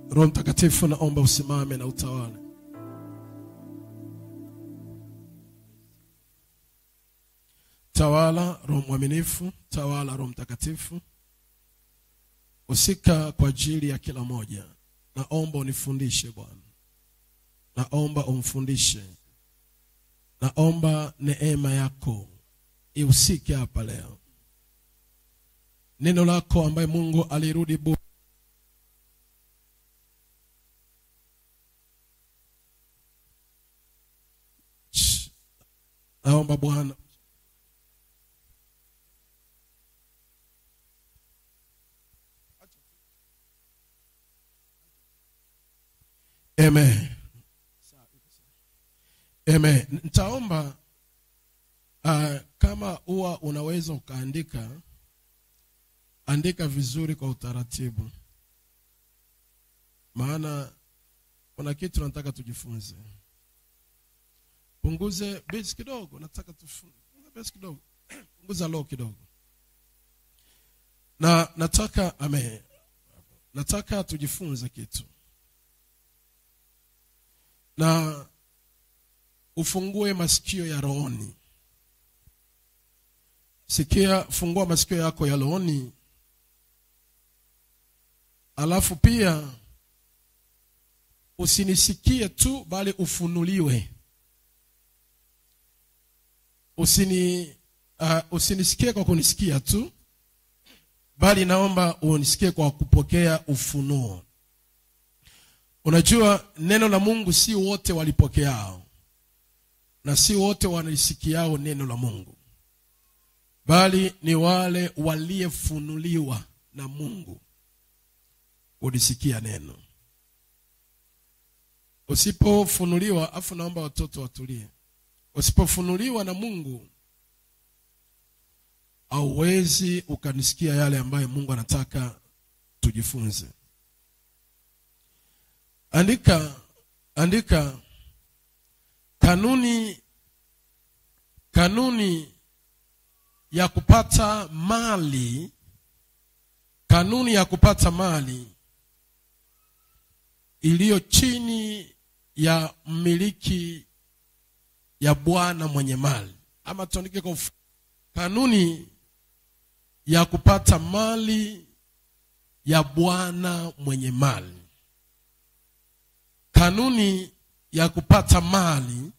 Roho Mtakatifu, naomba usimame na utawale. Tawala Roho mwaminifu, tawala Roho Mtakatifu, usika kwa ajili ya kila moja. Naomba unifundishe Bwana, naomba umfundishe, naomba neema yako ihusike hapa leo. Neno lako ambaye Mungu alirudi bure naomba Bwana Amen. Amen. Nitaomba uh, kama huwa unaweza ukaandika andika vizuri kwa utaratibu, maana kuna kitu nataka tujifunze. Punguze base kidogo, nataka tufunze base kidogo, punguza low kidogo, na nataka ame, nataka tujifunze kitu na ufungue masikio ya rohoni. Sikia, fungua masikio yako ya rohoni, alafu pia usinisikie tu, bali ufunuliwe. Usini uh, usinisikie kwa kunisikia tu, bali naomba unisikie kwa kupokea ufunuo. Unajua neno la Mungu si wote walipokeao na si wote wanalisikiao neno la Mungu, bali ni wale waliefunuliwa na Mungu kulisikia neno. Usipofunuliwa, afu naomba watoto watulie. Usipofunuliwa na Mungu, hauwezi ukanisikia yale ambayo Mungu anataka tujifunze. Andika, andika kanuni, kanuni ya kupata mali, kanuni ya kupata mali iliyo chini ya mmiliki ya bwana mwenye mali, ama tuandike kwa ufu, kanuni ya kupata mali ya bwana mwenye mali kanuni ya kupata mali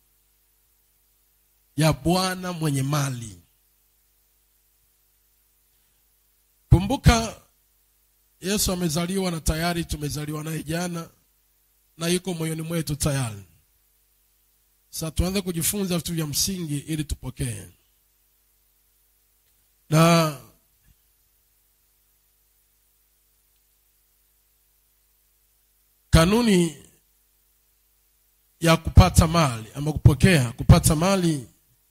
ya bwana mwenye mali. Kumbuka Yesu amezaliwa na tayari tumezaliwa naye jana na yuko moyoni mwetu tayari. Sasa tuanze kujifunza vitu vya msingi ili tupokee. Na kanuni ya kupata mali ama kupokea kupata mali,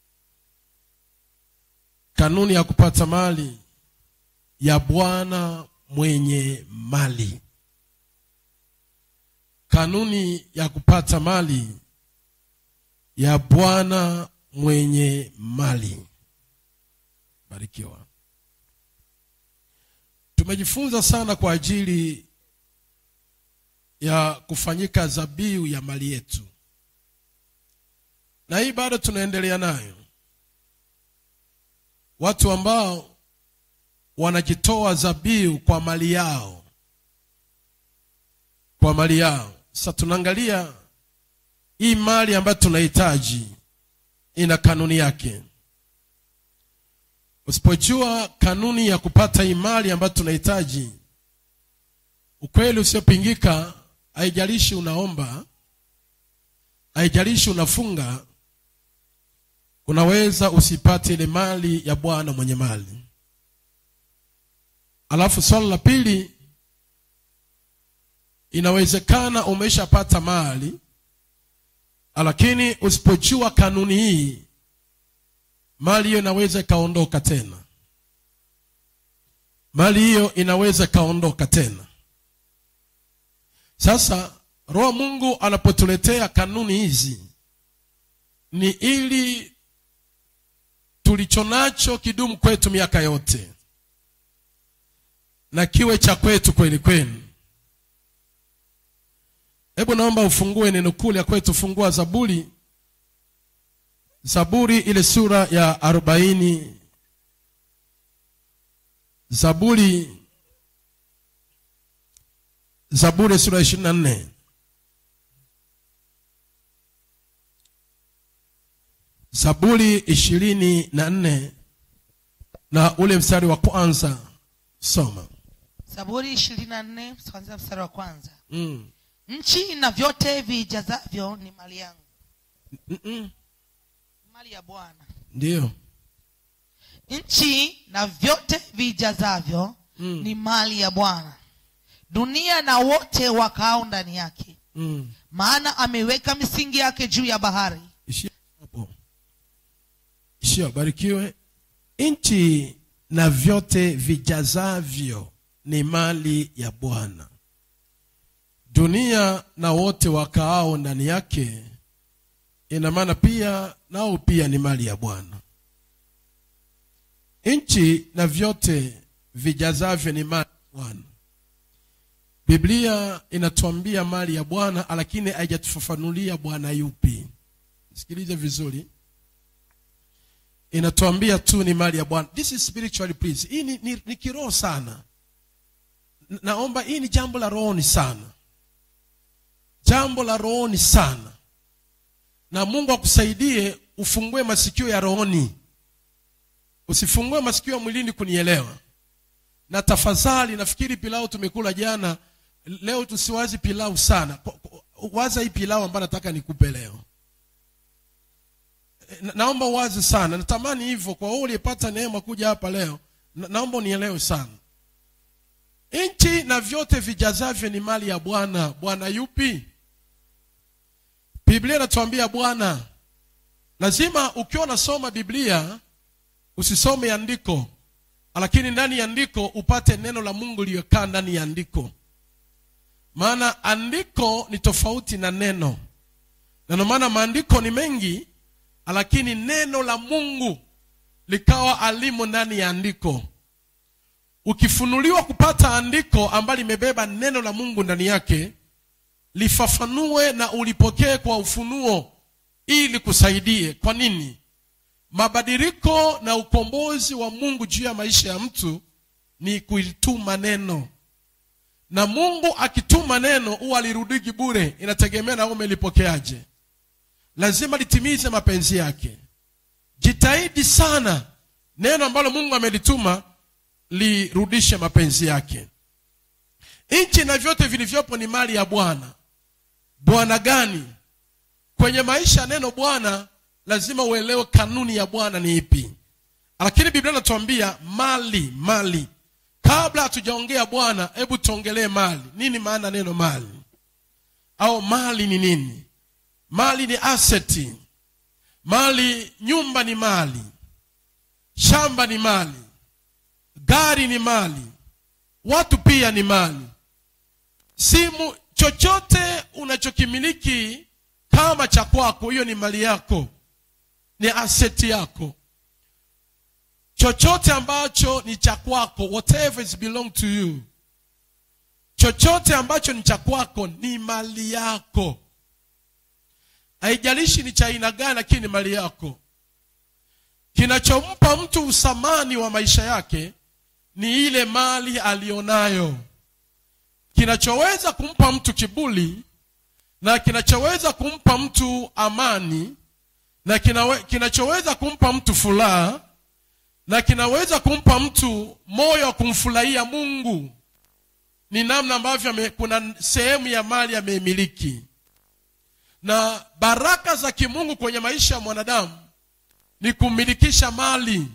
kanuni ya kupata mali ya bwana mwenye mali, kanuni ya kupata mali ya bwana mwenye mali. Barikiwa. Tumejifunza sana kwa ajili ya kufanyika zabihu ya mali yetu na hii bado tunaendelea nayo. Watu ambao wanajitoa zabihu kwa mali yao, kwa mali yao. Sasa tunaangalia hii mali ambayo tunahitaji ina kanuni yake. Usipojua kanuni ya kupata hii mali ambayo tunahitaji, ukweli usiopingika, haijalishi unaomba, haijalishi unafunga unaweza usipate ile mali ya bwana mwenye mali. Alafu swali la pili, inawezekana umeshapata mali, lakini usipojua kanuni hii, mali hiyo inaweza ikaondoka tena, mali hiyo inaweza ikaondoka tena. Sasa Roho Mungu anapotuletea kanuni hizi ni ili tulicho nacho kidumu kwetu miaka yote na kiwe cha kwetu kweli kweli. hebu naomba ufungue neno kule kwetu fungua zaburi zaburi ile sura ya arobaini zaburi zaburi sura ya ishirini na nne zaburi ishirini na nne na ule mstari wa kwanza soma zaburi ishirini na nne kuanzia mstari wa kwanza mm. nchi na vyote vijazavyo ni mali yangu Mm-mm. mali ya bwana ndiyo nchi na vyote vijazavyo Mm. ni mali ya bwana dunia na wote wakao ndani yake mm. maana ameweka misingi yake juu ya bahari ishia hapo ishia barikiwe nchi na vyote vijazavyo ni mali ya bwana dunia na wote wakaao ndani yake ina maana pia nao pia ni mali ya bwana nchi na vyote vijazavyo ni mali ya bwana biblia inatuambia mali ya bwana lakini haijatufafanulia bwana yupi sikilize vizuri inatuambia tu ni mali ya bwana this is spiritually please hii ni, ni, ni kiroho sana N- naomba hii ni jambo la rohoni sana jambo la rohoni sana na mungu akusaidie ufungue masikio ya rohoni usifungue masikio ya mwilini kunielewa na tafadhali nafikiri pilau tumekula jana leo tusiwazi pilau sana Kwa- kwa- waza hii pilau ambayo nataka nikupe leo na, naomba uwazi sana natamani hivyo kwa wewe uliyepata neema kuja hapa leo na, naomba unielewe sana nchi na vyote vijazavyo ni mali ya bwana bwana yupi biblia inatuambia bwana lazima ukiwa unasoma biblia usisome andiko lakini ndani ya andiko upate neno la mungu liyokaa ndani ya andiko maana andiko ni tofauti na neno na ndio maana maandiko ni mengi lakini neno la mungu likawa alimo ndani ya andiko ukifunuliwa kupata andiko ambalo limebeba neno la mungu ndani yake lifafanue na ulipokee kwa ufunuo ili kusaidie kwa nini mabadiliko na ukombozi wa mungu juu ya maisha ya mtu ni kuituma neno na mungu akituma neno huwa alirudiki bure inategemea na wewe umelipokeaje lazima litimize mapenzi yake jitahidi sana neno ambalo mungu amelituma lirudishe mapenzi yake nchi na vyote vilivyopo ni mali ya bwana bwana gani kwenye maisha ya neno bwana lazima uelewe kanuni ya bwana ni ipi lakini biblia inatuambia mali mali kabla hatujaongea bwana hebu tuongelee mali nini maana neno mali au mali ni nini mali ni aseti mali nyumba ni mali shamba ni mali gari ni mali watu pia ni mali simu chochote unachokimiliki kama cha kwako hiyo ni mali yako ni aseti yako chochote ambacho ni cha kwako whatever is belong to you chochote ambacho ni cha kwako ni mali yako haijalishi ni cha aina gani lakini ni mali yako kinachompa mtu usamani wa maisha yake ni ile mali aliyonayo kinachoweza kumpa mtu kibuli na kinachoweza kumpa mtu amani na kinawe, kinachoweza kumpa mtu furaha na kinaweza kumpa mtu moyo wa kumfurahia mungu ni namna ambavyo ame- kuna sehemu ya mali ameimiliki na baraka za kimungu kwenye maisha ya mwanadamu ni kumilikisha mali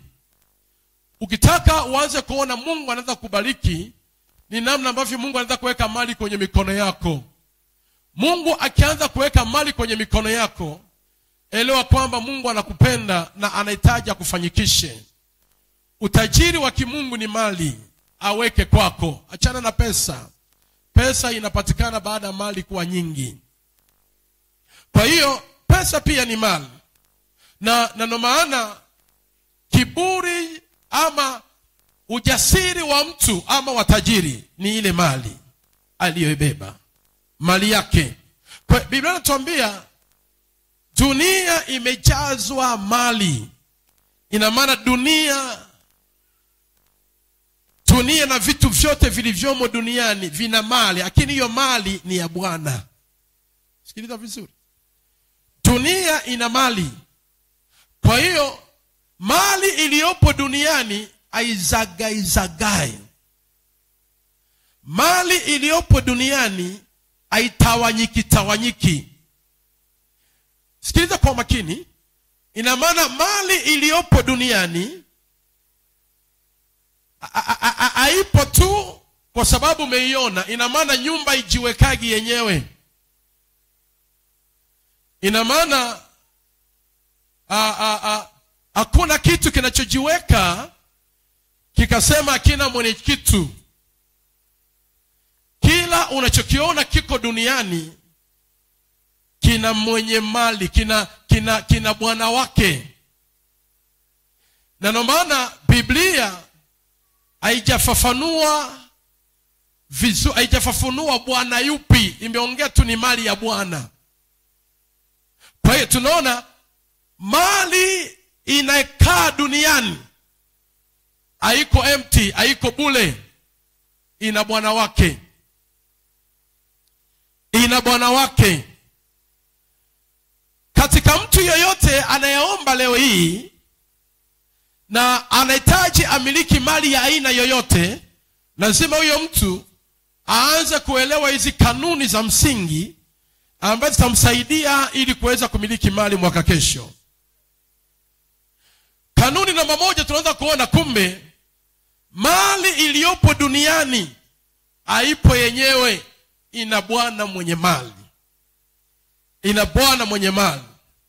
ukitaka uanze kuona mungu anaweza kubariki ni namna ambavyo mungu anaweza kuweka mali kwenye mikono yako mungu akianza kuweka mali kwenye mikono yako elewa kwamba mungu anakupenda na anahitaji akufanyikishe utajiri wa kimungu ni mali aweke kwako achana na pesa pesa inapatikana baada ya mali kuwa nyingi kwa hiyo pesa pia ni mali na na ndo maana kiburi ama ujasiri wa mtu ama watajiri ni ile mali aliyoibeba mali yake kwa biblia inatuambia dunia imejazwa mali ina maana dunia dunia na vitu vyote vilivyomo duniani vina mali lakini hiyo mali ni ya bwana sikiliza vizuri dunia ina mali kwa hiyo mali iliyopo duniani aizagaizagai mali iliyopo duniani haitawanyiki tawanyiki sikiliza kwa makini ina maana mali iliyopo duniani haipo tu kwa sababu umeiona ina maana nyumba ijiwekagi yenyewe ina maana hakuna kitu kinachojiweka kikasema hakina mwenye kitu kila unachokiona kiko duniani kina mwenye mali kina kina kina bwana wake na ndio maana biblia haijafafanua vizuri haijafafanua bwana yupi imeongea tu ni mali ya bwana kwa hiyo tunaona mali inakaa duniani haiko empty haiko bule ina bwana wake ina bwana wake katika mtu yeyote anayeomba leo hii na anahitaji amiliki mali ya aina yoyote lazima huyo mtu aanze kuelewa hizi kanuni za msingi ambazo zitamsaidia ili kuweza kumiliki mali mwaka kesho kanuni namba moja tunaweza kuona kumbe mali iliyopo duniani haipo yenyewe ina bwana mwenye mali ina bwana mwenye mali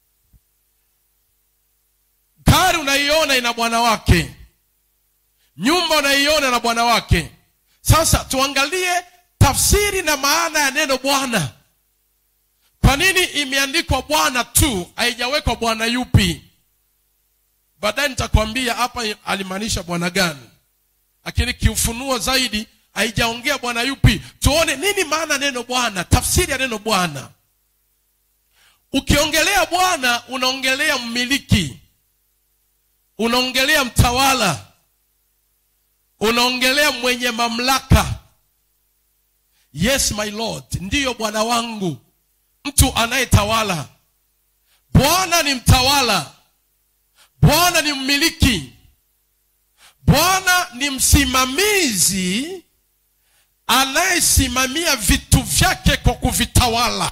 gari unaiona ina bwana wake nyumba unaiona na bwana wake sasa tuangalie tafsiri na maana ya neno bwana kwa nini imeandikwa bwana tu haijawekwa bwana yupi baadaye nitakwambia hapa alimaanisha bwana gani lakini kiufunuo zaidi haijaongea bwana yupi tuone nini maana neno bwana tafsiri ya neno bwana ukiongelea bwana unaongelea mmiliki unaongelea mtawala unaongelea mwenye mamlaka yes my lord ndiyo bwana wangu mtu anayetawala bwana ni mtawala bwana ni mmiliki bwana ni msimamizi anayesimamia vitu vyake kwa kuvitawala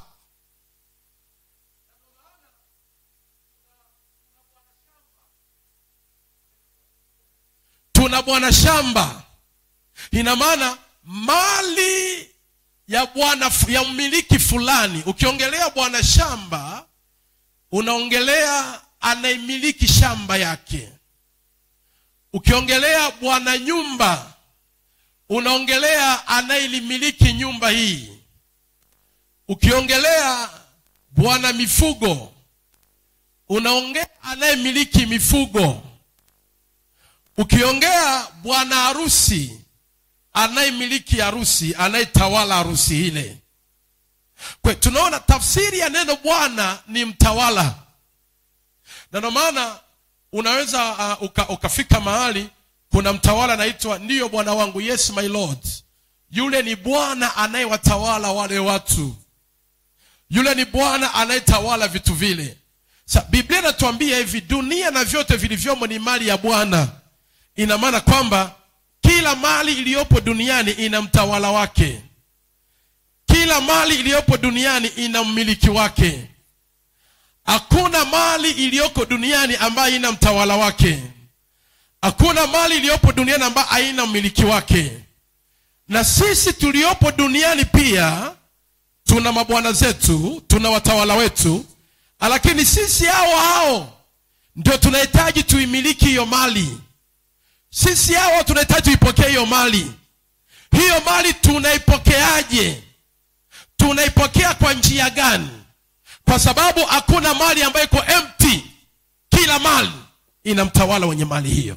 tuna bwana shamba ina maana mali ya bwana ya mmiliki fulani ukiongelea bwana shamba unaongelea anayemiliki shamba yake ukiongelea bwana nyumba unaongelea anayelimiliki nyumba hii ukiongelea bwana mifugo unaongea anayemiliki mifugo ukiongea bwana harusi anayemiliki harusi anayetawala harusi ile kwe tunaona tafsiri ya neno bwana ni mtawala na ndio maana unaweza uh, uka, ukafika mahali kuna mtawala anaitwa ndiyo bwana wangu yes my lord yule ni bwana anayewatawala wale watu yule ni bwana anayetawala vitu vile sa biblia inatuambia hivi dunia na vyote vilivyomo ni mali ya bwana ina maana kwamba kila mali iliyopo duniani ina mtawala wake kila mali iliyopo duniani ina mmiliki wake hakuna mali iliyoko duniani ambayo ina mtawala wake hakuna mali iliyopo duniani ambayo haina mmiliki wake na sisi tuliopo duniani pia tuna mabwana zetu tuna watawala wetu lakini sisi hao hao ndio tunahitaji tuimiliki hiyo mali sisi hao tunahitaji tuipokee hiyo mali hiyo mali tunaipokeaje tunaipokea kwa njia gani kwa sababu hakuna mali ambayo iko empty kila mali ina mtawala wenye mali hiyo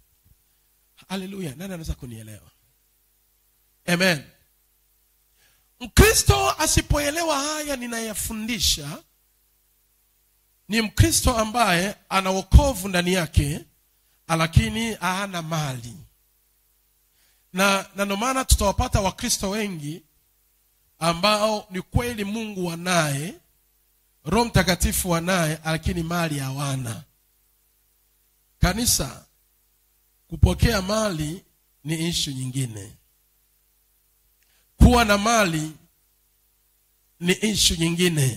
haleluya nani anaweza kunielewa amen mkristo asipoelewa haya ninayafundisha ni mkristo ambaye ana wokovu ndani yake lakini hana mali na na ndio maana tutawapata wakristo wengi ambao ni kweli mungu wanaye roho mtakatifu wanaye lakini mali hawana kanisa kupokea mali ni ishu nyingine kuwa na mali ni ishu nyingine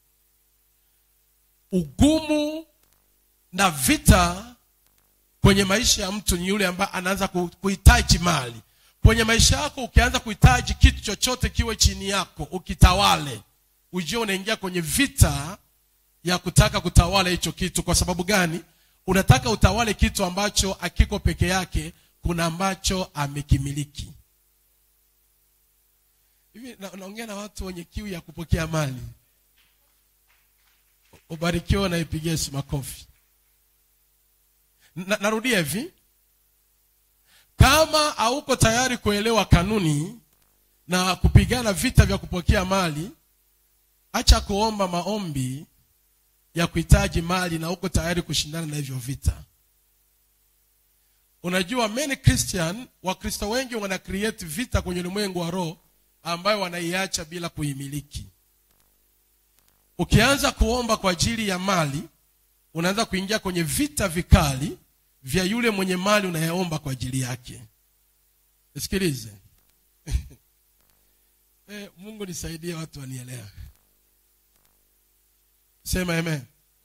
ugumu na vita kwenye maisha ya mtu ni yule ambaye anaanza ku- kuhitaji mali kwenye maisha yako ukianza kuhitaji kitu chochote kiwe chini yako ukitawale ujue unaingia kwenye vita ya kutaka kutawala hicho kitu kwa sababu gani unataka utawale kitu ambacho akiko peke yake kuna ambacho amekimiliki hivi na- naongea na watu wenye kiu ya kupokea mali ubarikiwe na ipigie Yesu makofi na, narudia hivi kama hauko tayari kuelewa kanuni na kupigana vita vya kupokea mali acha kuomba maombi ya kuhitaji mali na uko tayari kushindana na hivyo vita unajua many christian wakristo wengi wana create vita kwenye ulimwengu wa roho ambayo wanaiacha bila kuimiliki ukianza kuomba kwa ajili ya mali unaanza kuingia kwenye vita vikali vya yule mwenye mali unayeomba kwa ajili yake sikilize eh, mungu nisaidie watu wanielewa sema amen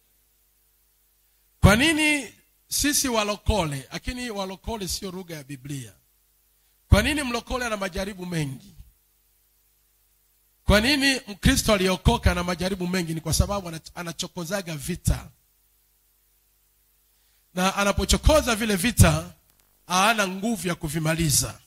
kwa nini sisi walokole lakini walokole sio lugha ya biblia kwa nini mlokole ana majaribu mengi kwa nini mkristo aliyeokoka na majaribu mengi ni kwa sababu ana- anachokozaga vita na anapochokoza vile vita hana nguvu ya kuvimaliza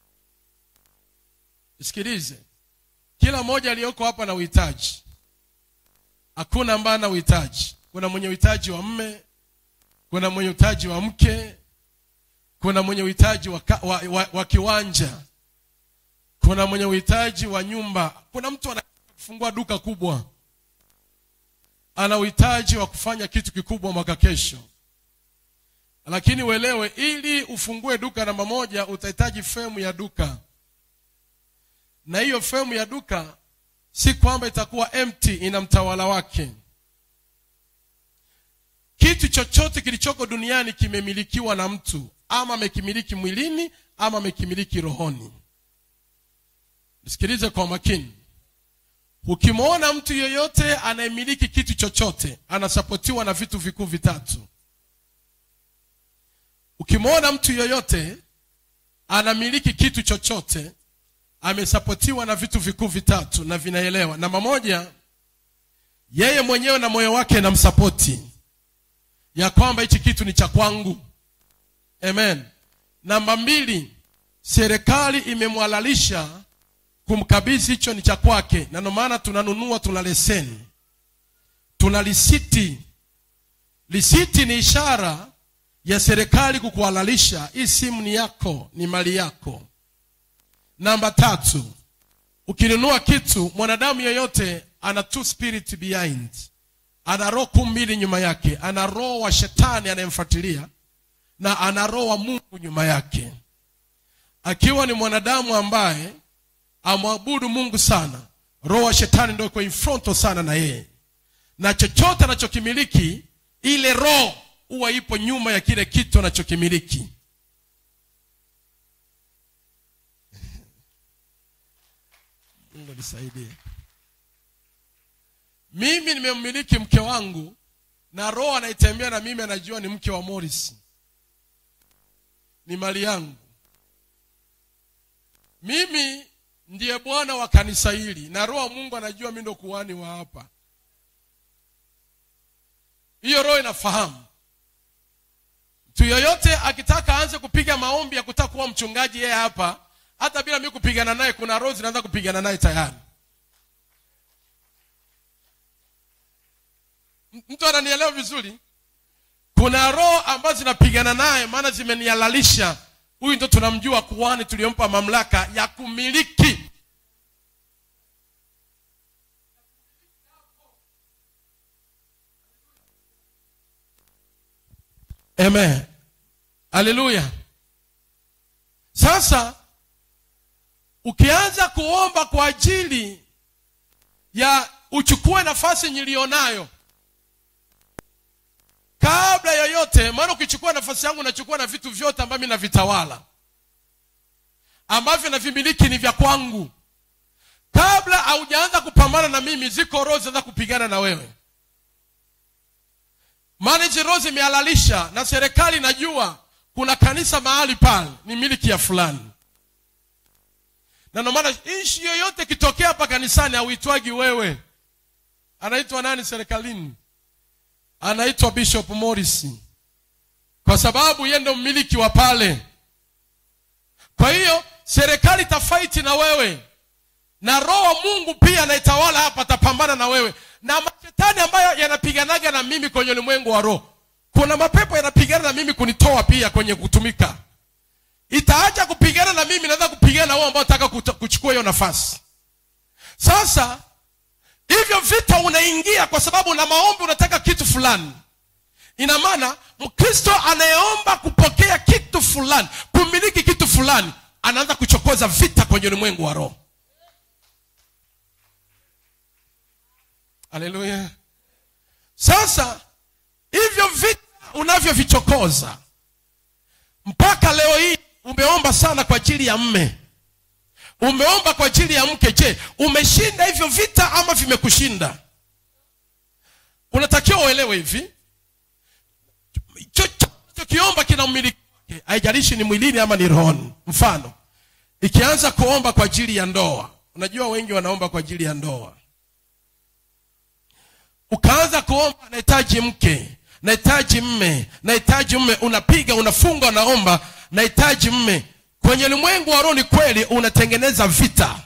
sikilize kila mmoja aliyoko hapa na uhitaji hakuna ambaye ana uhitaji kuna mwenye uhitaji wa mme kuna mwenye uhitaji wa mke kuna mwenye uhitaji wa, ka- wa, wa, wa kiwanja kuna mwenye uhitaji wa nyumba kuna mtu anafungua duka kubwa ana uhitaji wa kufanya kitu kikubwa mwaka kesho lakini uelewe ili ufungue duka namba moja utahitaji femu ya duka na hiyo femu ya duka si kwamba itakuwa empty ina mtawala wake kitu chochote kilichoko duniani kimemilikiwa na mtu ama amekimiliki mwilini ama amekimiliki rohoni sikilize kwa makini ukimwona mtu yeyote anayemiliki kitu chochote anasapotiwa na vitu vikuu vitatu ukimwona mtu yeyote anamiliki kitu chochote amesapotiwa na vitu vikuu vitatu na vinaelewa namba moja yeye mwenyewe na moyo wake namsapoti ya kwamba hichi kitu ni cha kwangu amen namba mbili serikali imemwalalisha kumkabidhi hicho ni cha kwake na ndio maana tunanunua tuna leseni tuna lisiti lisiti ni ishara ya serikali kukuhalalisha hii simu ni yako ni mali yako namba tatu ukinunua kitu mwanadamu yeyote ana two spirit behind ana roho kuu mbili nyuma yake ana roho wa shetani anayemfuatilia na ana roho wa mungu nyuma yake akiwa ni mwanadamu ambaye amwabudu mungu sana roho wa shetani ndio iko infronto sana na yeye na chochote anachokimiliki ile roho huwa ipo nyuma ya kile kitu anachokimiliki mungu nisaidie mimi nimemmiliki mke wangu na roho anaitembea na mimi anajua ni mke wa morris ni mali yangu mimi ndiye bwana wa kanisa hili na roho wa mungu anajua mi ndo kuhani wa hapa hiyo roho inafahamu mtu yoyote akitaka aanze kupiga maombi ya kutaka kuwa mchungaji yeye hapa hata bila mi kupigana naye kuna roho zinaanza kupigana naye tayari M- mtu ananielewa vizuri kuna roho ambazo zinapigana naye maana zimenihalalisha huyu ndo tunamjua kuhani tuliyompa mamlaka ya kumiliki amen haleluya sasa ukianza kuomba kwa ajili ya uchukue nafasi nilionayo kabla yoyote maana ukichukua nafasi yangu nachukua na vitu vyote ambavyo navitawala ambavyo navimiliki ni vya kwangu kabla haujaanza kupambana na mimi ziko roho zinaweza kupigana na wewe maana hizi roho zimehalalisha na serikali najua kuna kanisa mahali pale ni miliki ya fulani na ndio maana nchi yoyote ikitokea hapa kanisani hauitwagi wewe anaitwa nani serikalini anaitwa bishop morris kwa sababu yeye ndo mmiliki wa pale kwa hiyo serikali itafaiti na wewe na roho wa mungu pia anaitawala hapa atapambana na wewe na mashetani ambayo yanapiganaga na mimi kwenye ulimwengu wa roho kuna mapepo yanapigana na mimi kunitoa pia kwenye kutumika itaacha kupigana na mimi naweza kupigana na wao ambao nataka kuta- kuchukua hiyo nafasi sasa hivyo vita unaingia kwa sababu na maombi unataka kitu fulani ina maana mkristo anayeomba kupokea kitu fulani kumiliki kitu fulani anaanza kuchokoza vita kwenye ulimwengu wa roho haleluya sasa hivyo vita unavyovichokoza mpaka leo hii umeomba sana kwa ajili ya mme umeomba kwa ajili ya mke je umeshinda hivyo vita ama vimekushinda unatakiwa uelewe hivi chochote kiomba kina umiliki wake haijalishi ni mwilini ama ni rohoni mfano ikianza kuomba kwa ajili ya ndoa unajua wengi wanaomba kwa ajili ya ndoa ukaanza kuomba nahitaji mke nahitaji mme nahitaji mme unapiga unafunga unaomba nahitaji mme kwenye ulimwengu wa roho ni kweli unatengeneza vita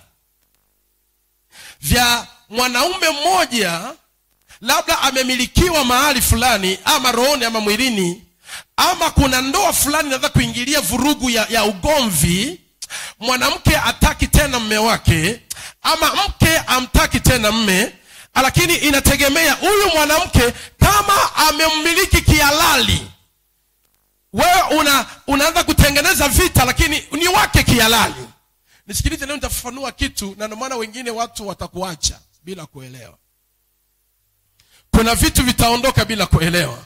vya mwanaume mmoja labda amemilikiwa mahali fulani ama rohoni ama mwilini ama kuna ndoa fulani inaweza kuingilia vurugu ya, ya ugomvi mwanamke ataki tena mme wake ama mke amtaki tena mme lakini inategemea huyu mwanamke kama amemmiliki kihalali wewe una unaanza kutengeneza vita lakini ni wake kihalali nisikilize leo nitafafanua kitu na ndio maana wengine watu watakuacha bila kuelewa kuna vitu vitaondoka bila kuelewa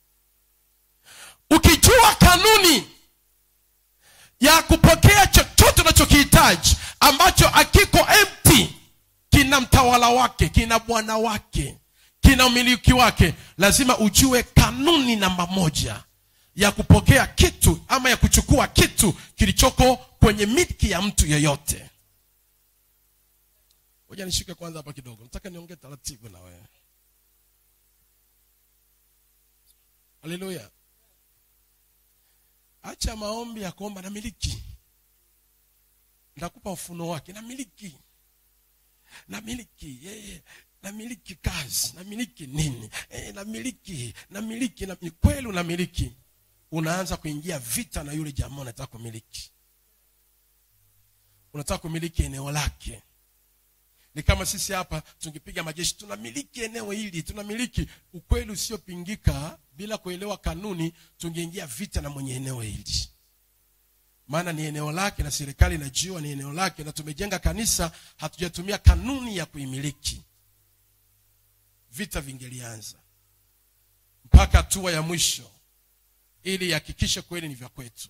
ukijua kanuni ya kupokea chochote unachokihitaji ambacho akiko empty kina mtawala wake kina bwana wake kina umiliki wake lazima ujue kanuni namba moja ya kupokea kitu ama ya kuchukua kitu kilichoko kwenye milki ya mtu yeyote moja nishike kwanza hapa kidogo nataka niongee taratibu na wewe haleluya acha maombi ya kuomba na miliki nitakupa ufunuo wake na miliki namiliki yeye namiliki kazi namiliki nini e, namiliki namiliki na, ni kweli unamiliki unaanza kuingia vita na yule jamaa unataka kumiliki unataka kumiliki eneo lake ni kama sisi hapa tungepiga majeshi tunamiliki eneo hili tunamiliki ukweli usiopingika bila kuelewa kanuni tungeingia vita na mwenye eneo hili maana ni eneo lake na serikali inajua ni eneo lake na tumejenga kanisa hatujatumia kanuni ya kuimiliki vita vingelianza mpaka hatua ya mwisho ili ihakikishe kweli ni vya kwetu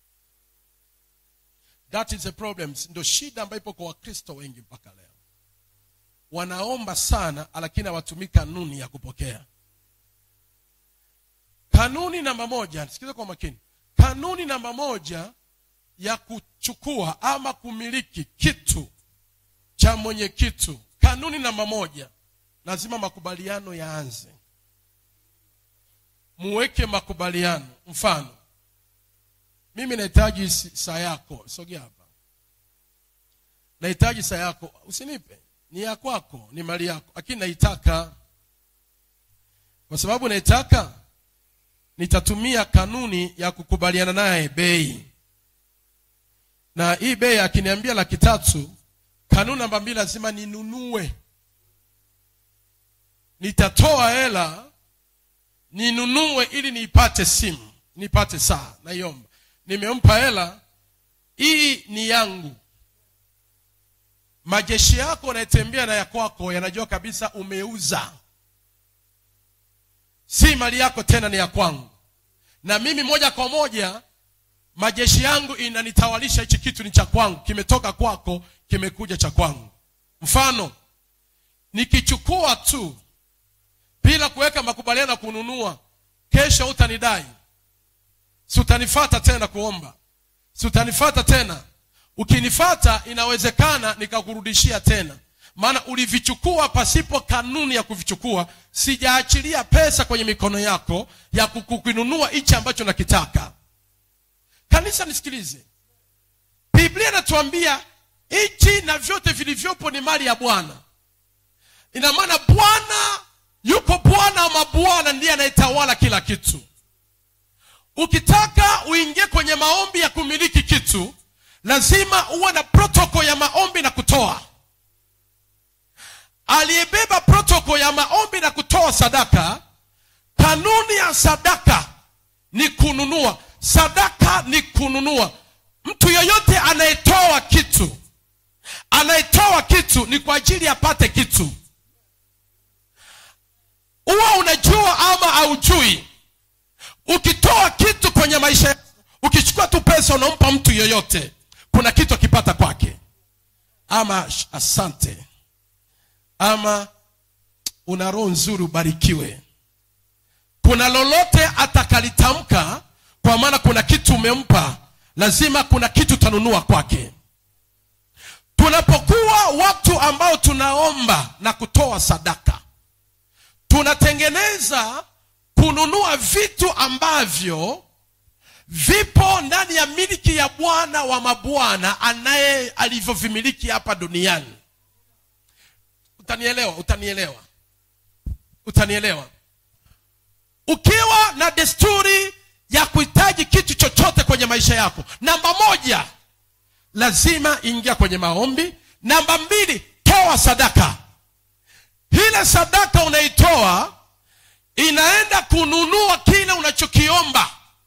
that is a problem ndo shida ambayo ipo kwa wakristo wengi mpaka leo wanaomba sana lakini hawatumii kanuni ya kupokea kanuni namba moja sikiza kwa makini kanuni namba moja ya kuchukua ama kumiliki kitu cha mwenye kitu kanuni namba moja lazima makubaliano yaanze muweke makubaliano mfano mimi nahitaji si- saa yako sogea hapa nahitaji saa yako usinipe ni ya kwako ni mali yako lakini naitaka kwa sababu naitaka nitatumia kanuni ya kukubaliana naye bei na hii bei akiniambia laki tatu kanuni namba mbili lazima ninunue nitatoa hela ninunue ili niipate simu nipate saa naiomba nimempa hela hii ni yangu majeshi yako unayetembea na ya kwako yanajua kabisa umeuza si mali yako tena ni ya kwangu na mimi moja kwa moja majeshi yangu inanitawalisha hichi kitu ni cha kwangu kimetoka kwako kimekuja cha kwangu mfano nikichukua tu bila kuweka makubaliano ya kununua kesho utanidai si utanifata tena kuomba si utanifata tena ukinifata inawezekana nikakurudishia tena maana ulivichukua pasipo kanuni ya kuvichukua sijaachilia pesa kwenye mikono yako ya kukununua hichi ambacho nakitaka kanisa nisikilize biblia inatuambia hichi na vyote vilivyopo ni mali ya bwana ina maana bwana yuko bwana wa mabwana ndiye anayetawala kila kitu ukitaka uingie kwenye maombi ya kumiliki kitu lazima uwe na protoko ya maombi na kutoa aliyebeba protoko ya maombi na kutoa sadaka kanuni ya sadaka ni kununua sadaka ni kununua mtu yoyote anayetoa kitu anayetoa kitu ni kwa ajili apate kitu huwa unajua ama haujui ukitoa kitu kwenye maisha yako, ukichukua tu pesa unampa mtu yoyote kuna kitu akipata kwake ama sh- asante ama una roho nzuri ubarikiwe kuna lolote atakalitamka kwa maana kuna kitu umempa lazima kuna kitu utanunua kwake tunapokuwa watu ambao tunaomba na kutoa sadaka tunatengeneza kununua vitu ambavyo vipo ndani ya miliki ya bwana wa mabwana anaye alivyovimiliki hapa duniani utanielewa utanielewa utanielewa ukiwa na desturi ya kuhitaji kitu chochote kwenye maisha yako namba moja lazima ingia kwenye maombi namba mbili toa sadaka ile sadaka unaitoa inaenda kununua kile unachokiomba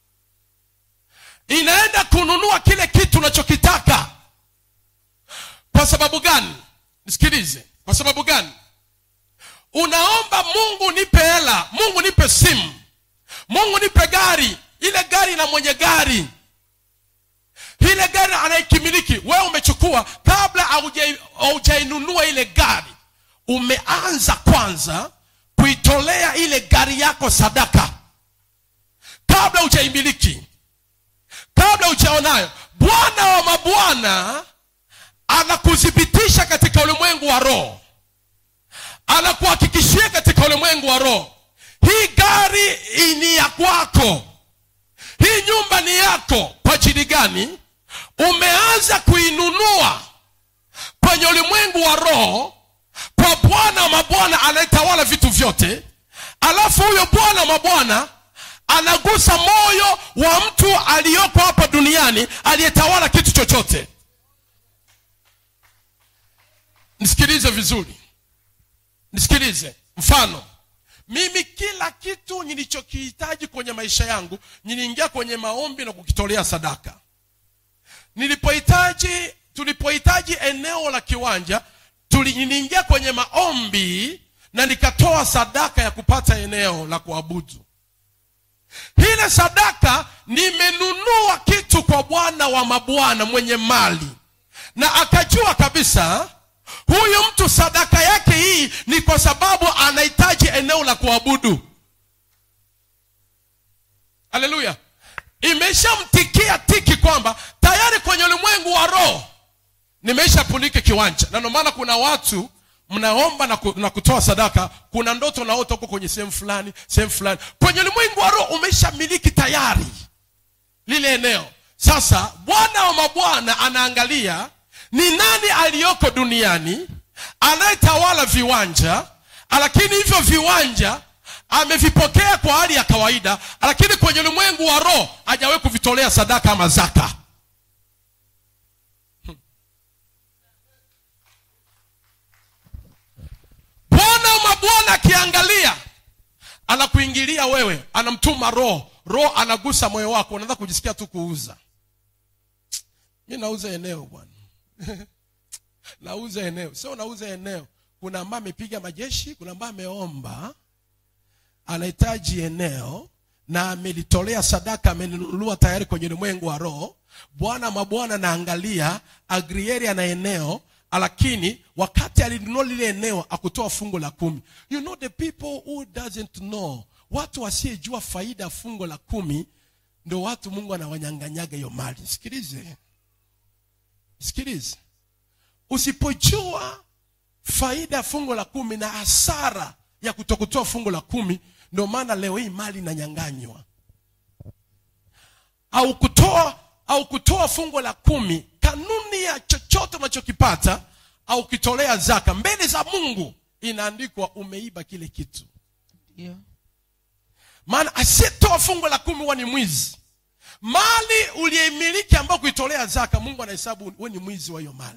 inaenda kununua kile kitu unachokitaka kwa sababu gani nisikilize kwa sababu gani unaomba mungu nipe hela mungu nipe simu mungu nipe gari ile gari na mwenye gari ile gari anaikimiliki wewe umechukua kabla haujai- haujainunua ile gari umeanza kwanza kuitolea ile gari yako sadaka kabla hujaimiliki kabla hujaonayo bwana wa mabwana anakuthibitisha katika ulimwengu wa roho anakuhakikishia katika ulimwengu wa roho hii gari ni ya kwako hii nyumba ni yako kwa ajili gani umeanza kuinunua kwenye ulimwengu wa roho kwa bwana wa mabwana anayetawala vitu vyote alafu huyo bwana wa mabwana anagusa moyo wa mtu aliyoko hapa duniani aliyetawala kitu chochote nisikilize vizuri nisikilize mfano mimi kila kitu nilichokihitaji kwenye maisha yangu niliingia kwenye maombi na kukitolea sadaka nilipohitaji tulipohitaji eneo la kiwanja tuli- niliingia kwenye maombi na nikatoa sadaka ya kupata eneo la kuabudu ile sadaka nimenunua kitu kwa bwana wa mabwana mwenye mali na akajua kabisa huyu mtu sadaka yake hii ni kwa sababu anahitaji eneo la kuabudu haleluya imeshamtikia tiki kwamba tayari kwenye ulimwengu wa roho nimeshapunike kiwanja na ndio maana kuna watu mnaomba na, ku, na kutoa sadaka kuna ndoto naota huko kwenye sehemu fulani sehemu fulani kwenye ulimwengu wa roho umeshamiliki tayari lile eneo sasa bwana wa mabwana anaangalia ni nani aliyoko duniani anayetawala viwanja lakini hivyo viwanja amevipokea kwa hali ya kawaida lakini kwenye ulimwengu wa roho hajawahi kuvitolea sadaka ama zaka bwana wa mabwana akiangalia anakuingilia wewe anamtuma roho roho anagusa moyo wako unaanza kujisikia tu kuuza mi nauza eneo bwana nauza eneo sio unauza eneo kuna ambaye amepiga majeshi kuna ambaye ameomba anahitaji eneo na amelitolea sadaka amenunua tayari kwenye ulimwengu wa roho bwana mabwana naangalia agrieria na eneo lakini wakati alinunua lile eneo akutoa fungo la kumi you know the people who doesn't know watu wasiyejua faida ya fungo la kumi ndo watu mungu anawanyanganyaga hiyo mali sikilize sikilize usipojua faida ya fungo la kumi na hasara ya kutokutoa fungo la kumi ndio maana leo hii mali inanyanganywa au kutoa au kutoa fungo la kumi kanuni ya chochote unachokipata au kitolea zaka mbele za mungu inaandikwa umeiba kile kitu ndio maana asiyetoa fungo la kumi huwa ni mwizi mali uliyeimiliki ambao kuitolea zaka mungu anahesabu we ni mwizi wa hiyo mali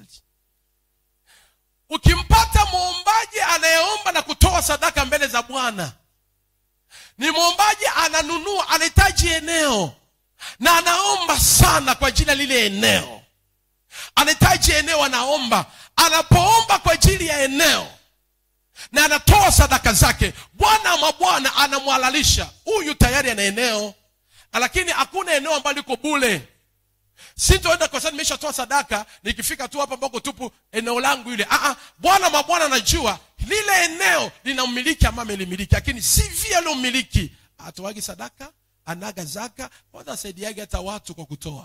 ukimpata mwombaji anayeomba na kutoa sadaka mbele za bwana ni mwombaji ananunua anahitaji eneo na anaomba sana kwa ajili ya lile eneo anahitaji eneo anaomba anapoomba kwa ajili ya eneo na anatoa sadaka zake bwana wa mabwana anamwhalalisha huyu tayari ana eneo lakini hakuna eneo ambalo liko bule sintoenda kwa sababu nimeshatoa sadaka nikifika tu hapa ambako tupu eneo langu ile ah, ah, bwana mabwana anajua lile eneo lina mmiliki ama amelimiliki lakini si vile aliomiliki atoagi sadaka anaga zaka kwanza asaidiage hata watu kwa kutoa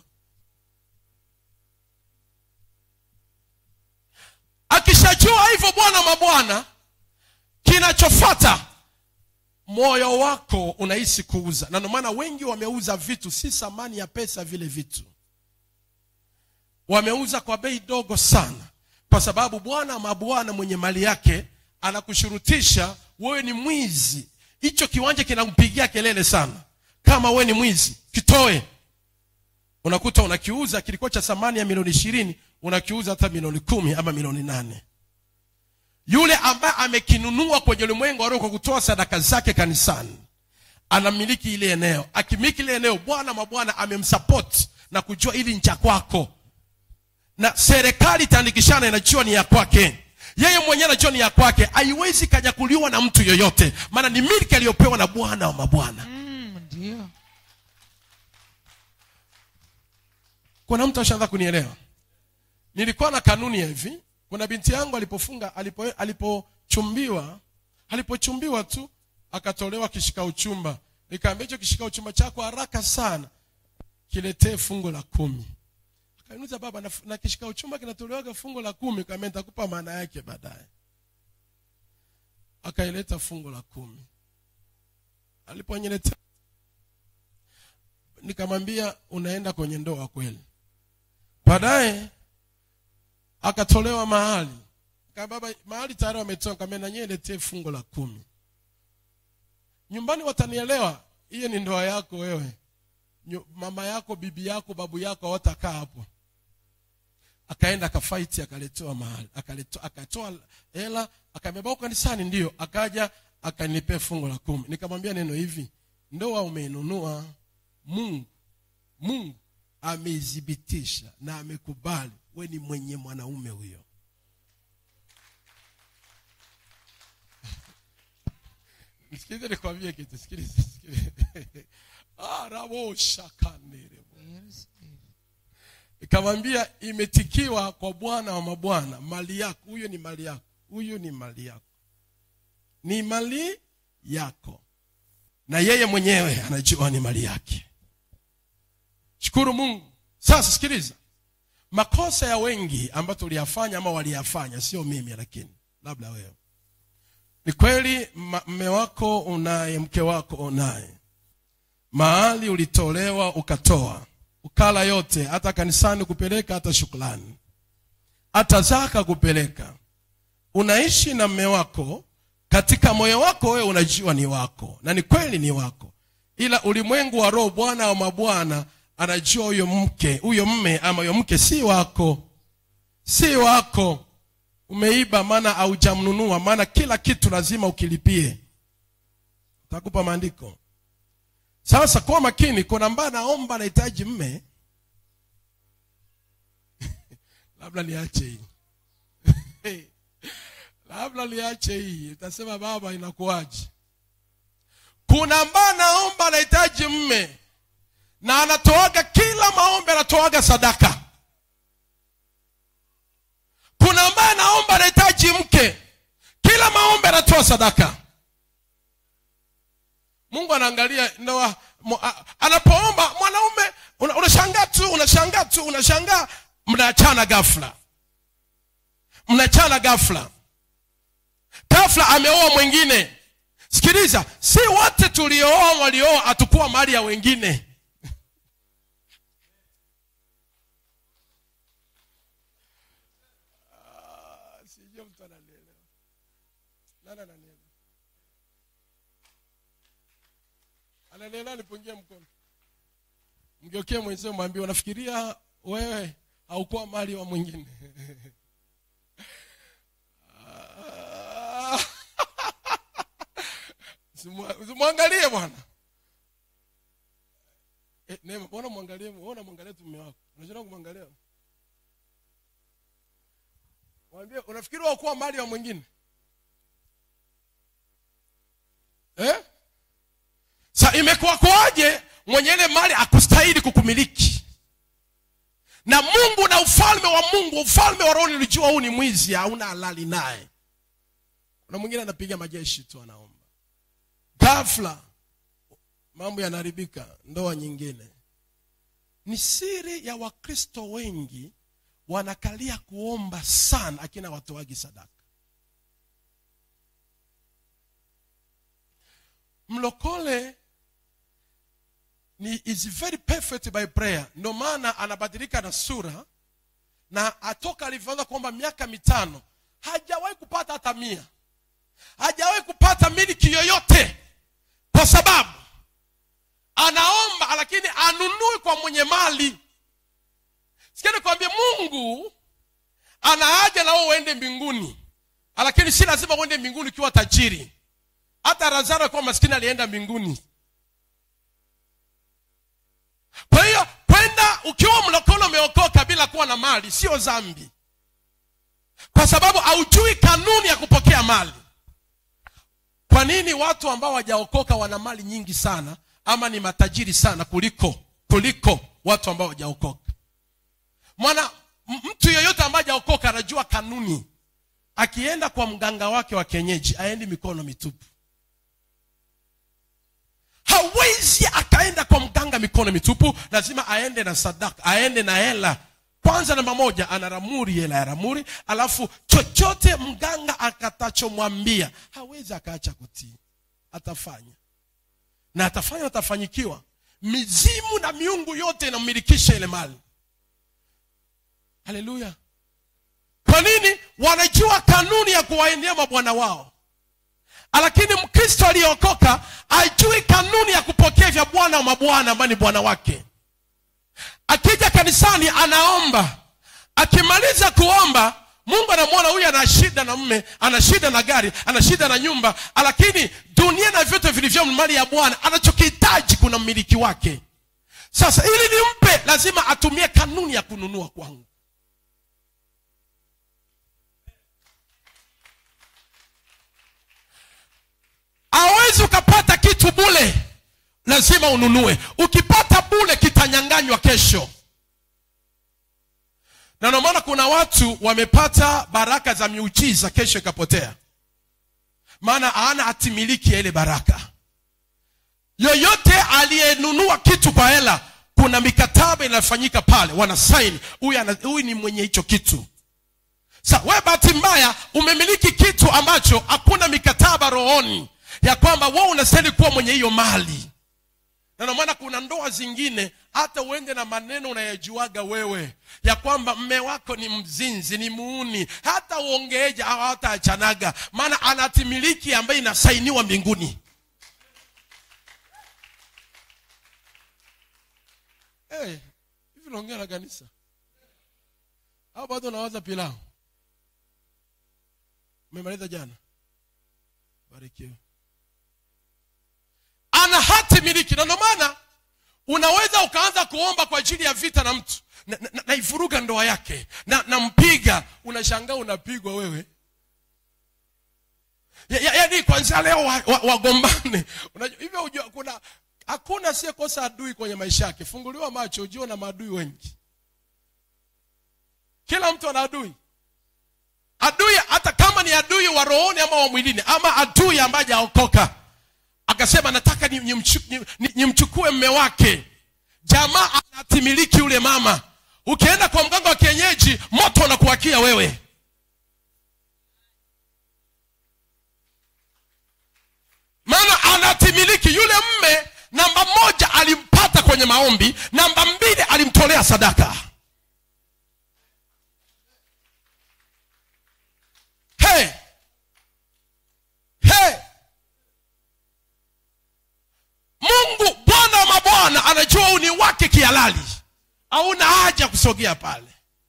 akishajua hivyo bwana mabwana kinachofata moyo wako unahisi kuuza na ndio maana wengi wameuza vitu si thamani ya pesa vile vitu wameuza kwa bei dogo sana kwa sababu bwana mabwana mwenye mali yake anakushurutisha wewe ni mwizi hicho kiwanja kinampigia kelele sana kama wewe ni mwizi kitoe unakuta unakiuza kilikuwa cha thamani ya milioni ishirini unakiuza hata milioni kumi ama milioni nane yule ambaye amekinunua kwenye ulimwengu wa roho kwa kutoa sadaka zake kanisani anamiliki ile eneo akimiliki ile eneo bwana mabwana amemsapoti na kujua ili ncha kwako na serikali itaandikishana inajua ni ya kwake yeye mwenyewe anajua ni ya kwake haiwezi kanyakuliwa na mtu yoyote maana ni milki aliyopewa na bwana wa mabwana mm, ndio kuna mtu ashaanza kunielewa nilikuwa na kanuni ya hivi kuna binti yangu alipofunga alipo alipochumbiwa alipochumbiwa tu akatolewa kishika uchumba nikaambia hicho kishika uchumba chako haraka sana kiletee fungo la kumi akaniuliza baba na, na kishika uchumba kinatolewaga fungo la kumi kama nitakupa maana yake baadaye akaileta fungo la kumi aliponiletea nikamwambia unaenda kwenye ndoa kweli baadaye akatolewa mahali Kama baba mahali tayari wametoa kama na nyewe letee fungo la kumi nyumbani watanielewa hiyo ni ndoa yako wewe Nyu- mama yako bibi yako babu yako hawatakaa hapo akaenda akafaiti akaletewa mahali akaleto, akatoa hela akabeba kanisani ndio akaja akanipea fungo la kumi nikamwambia neno hivi ndoa umeinunua mungu mungu ameithibitisha na amekubali we ni mwenye mwanaume huyo sikilize nikwambie kitu sikilize sikilize araboshakanere Yes, ndio. ikamwambia imetikiwa kwa bwana wa mabwana mali yako huyo ni mali yako huyo ni mali yako ni mali yako na yeye mwenyewe anajua ni mali yake shukuru mungu sasa sikiliza makosa ya wengi ambayo tuliyafanya ama waliyafanya sio mimi lakini labda wewe ni kweli ma- mme wako unaye mke wako unaye mahali ulitolewa ukatoa ukala yote hata kanisani kupeleka hata shukrani hata zaka kupeleka unaishi na mme wako katika moyo wako wewe unajua ni wako na ni kweli ni wako ila ulimwengu wa roho bwana wa mabwana anajua huyo mke huyo mme ama huyo mke si wako si wako umeiba maana haujamnunua maana kila kitu lazima ukilipie takupa maandiko sasa kuwa makini kuna ambaye anaomba anahitaji mme labda niache hii labda niache hii utasema baba inakuwaje kuna ambaye anaomba anahitaji mme na anatoaga kila maombi anatoaga sadaka kuna ambaye anaomba anahitaji mke kila maombi anatoa sadaka mungu anaangalia ndoa mo- a- anapoomba mwanaume una- unashangaa tu unashangaa tu unashangaa mnaachana ghafla mnaachana ghafla ghafla ameoa mwingine sikiliza si wote tuliooa waliooa hatukuwa mali ya wengine Ah, sijui mtu ananielewa. Nani ananielewa? ananielewa nipungie mkono mgeukie mwenzio mwambie unafikiria wewe haukuwa mali wa mwingine Ah. Usimwa- usimwangalie bwana Eh, Neema, mbona mwangalie mbona mwangalie tu mume wako unashindwa kumwangalia mwambie unafikiri haukuwa mali wa mwingine eh? sa imekuwa kwaje mwenye ile mali akustahili kukumiliki na mungu na ufalme wa mungu ufalme wa roho nilijua huu ni mwizi hauna halali naye kuna mwingine anapiga majeshi tu anaomba ghafla mambo yanaharibika ndoa nyingine ni siri ya wakristo wengi wanakalia kuomba sana akina watoagi sadaka mlokole ni is very perfect by prayer ndio maana anabadilika na sura na atoka alivyoanza kuomba miaka mitano hajawahi kupata hata mia hajawahi kupata miliki yoyote kwa sababu anaomba lakini anunui kwa mwenye mali sikia nikwambie mungu ana haja na wewe uende mbinguni lakini si lazima uende mbinguni ukiwa tajiri hata lazaro akiwa maskini alienda mbinguni kwa hiyo kwenda ukiwa mlokolo umeokoka bila kuwa na mali sio dhambi kwa sababu haujui kanuni ya kupokea mali kwa nini watu ambao hawajaokoka wana mali nyingi sana ama ni matajiri sana kuliko kuliko watu ambao hawajaokoka mwana m- mtu yeyote ambaye hajaokoka anajua kanuni akienda kwa mganga wake wa kienyeji aendi mikono mitupu hawezi akaenda kwa mganga mikono mitupu lazima aende na sadaka aende na hela kwanza namba moja ana ramuri hela ya ramuri alafu chochote mganga akatachomwambia hawezi akaacha kutii atafanya na atafanya atafanyikiwa mizimu na miungu yote inamilikisha ile mali haleluya kwa nini wanajua kanuni ya kuwaendea mabwana wao lakini mkristo aliyeokoka ajui kanuni ya kupokea vya bwana wa mabwana ambaye ni bwana wake akija kanisani anaomba akimaliza kuomba mungu anamwona huyu ana shida na mme ana shida na gari ana shida na nyumba lakini dunia na vyote vilivyo mali ya bwana anachokihitaji kuna mmiliki wake sasa ili nimpe lazima atumie kanuni ya kununua kwangu hawezi ukapata kitu bule lazima ununue ukipata bule kitanyanganywa kesho na ndio maana kuna watu wamepata baraka za miujiza kesho ikapotea maana hana hatimiliki ya ile baraka yoyote aliyenunua kitu kwa hela kuna mikataba inafanyika pale wana saini huyu ana- huyu ni mwenye hicho kitu sa we bahati mbaya umemiliki kitu ambacho hakuna mikataba rohoni ya kwamba wewe unastahili kuwa mwenye hiyo mali na ndio maana kuna ndoa zingine hata uende na maneno unayajuaga wewe ya kwamba mme wako ni mzinzi ni muuni hata uongeeja au hata achanaga maana anatimiliki ambaye inasainiwa mbinguni hey, hivi naongea na kanisa au bado unawaza pilau umemaliza jana barikiwe ana hati miliki na ndio maana unaweza ukaanza kuomba kwa ajili ya vita na mtu na- na- na- naivuruga ndoa yake na nampiga unashangaa unapigwa wewe Ya- ya- yaani kwanzia leo wagombane wa, wagombane. Unajua, hivyo hujua kuna hakuna asiyekosa adui kwenye maisha yake funguliwa macho ujue na maadui wengi kila mtu ana adui adui hata kama ni adui wa rohoni ama wa mwilini ama adui ambaye hajaokoka akasema nataka nimchukue ni, ni, ni nimchukue mme wake jamaa anatimiliki yule mama ukienda kwa mganga wa kienyeji moto unakuwakia wewe maana anatimiliki yule mme namba moja alimpata kwenye maombi namba mbili alimtolea sadaka hey! Hey! mungu bwana wa mabwana anajua uni wake kihalali hauna haja kusogea pale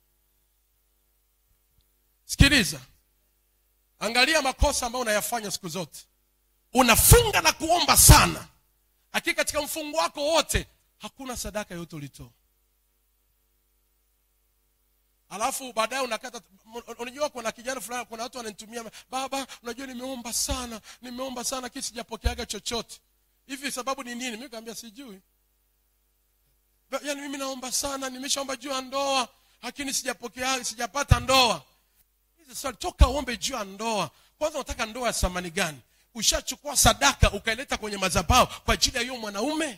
sikiliza angalia makosa ambayo unayafanya siku zote unafunga na kuomba sana lakini katika mfungo wako wote hakuna sadaka yote ulitoa alafu baadaye unakata unajua kuna kijana fulani kuna watu wananitumia baba unajua nimeomba sana nimeomba sana lakini sijapokeaga chochote hivi sababu ni nini mi kaambia sijui Ba- yaani mimi naomba sana nimeshaomba juu ya ndoa lakini sijapokea sijapata ndoa Hizi swali toka uombe juu ya ndoa kwanza unataka ndoa ya thamani gani ushachukua sadaka ukaileta kwenye madhabahu kwa ajili ya hiyo mwanaume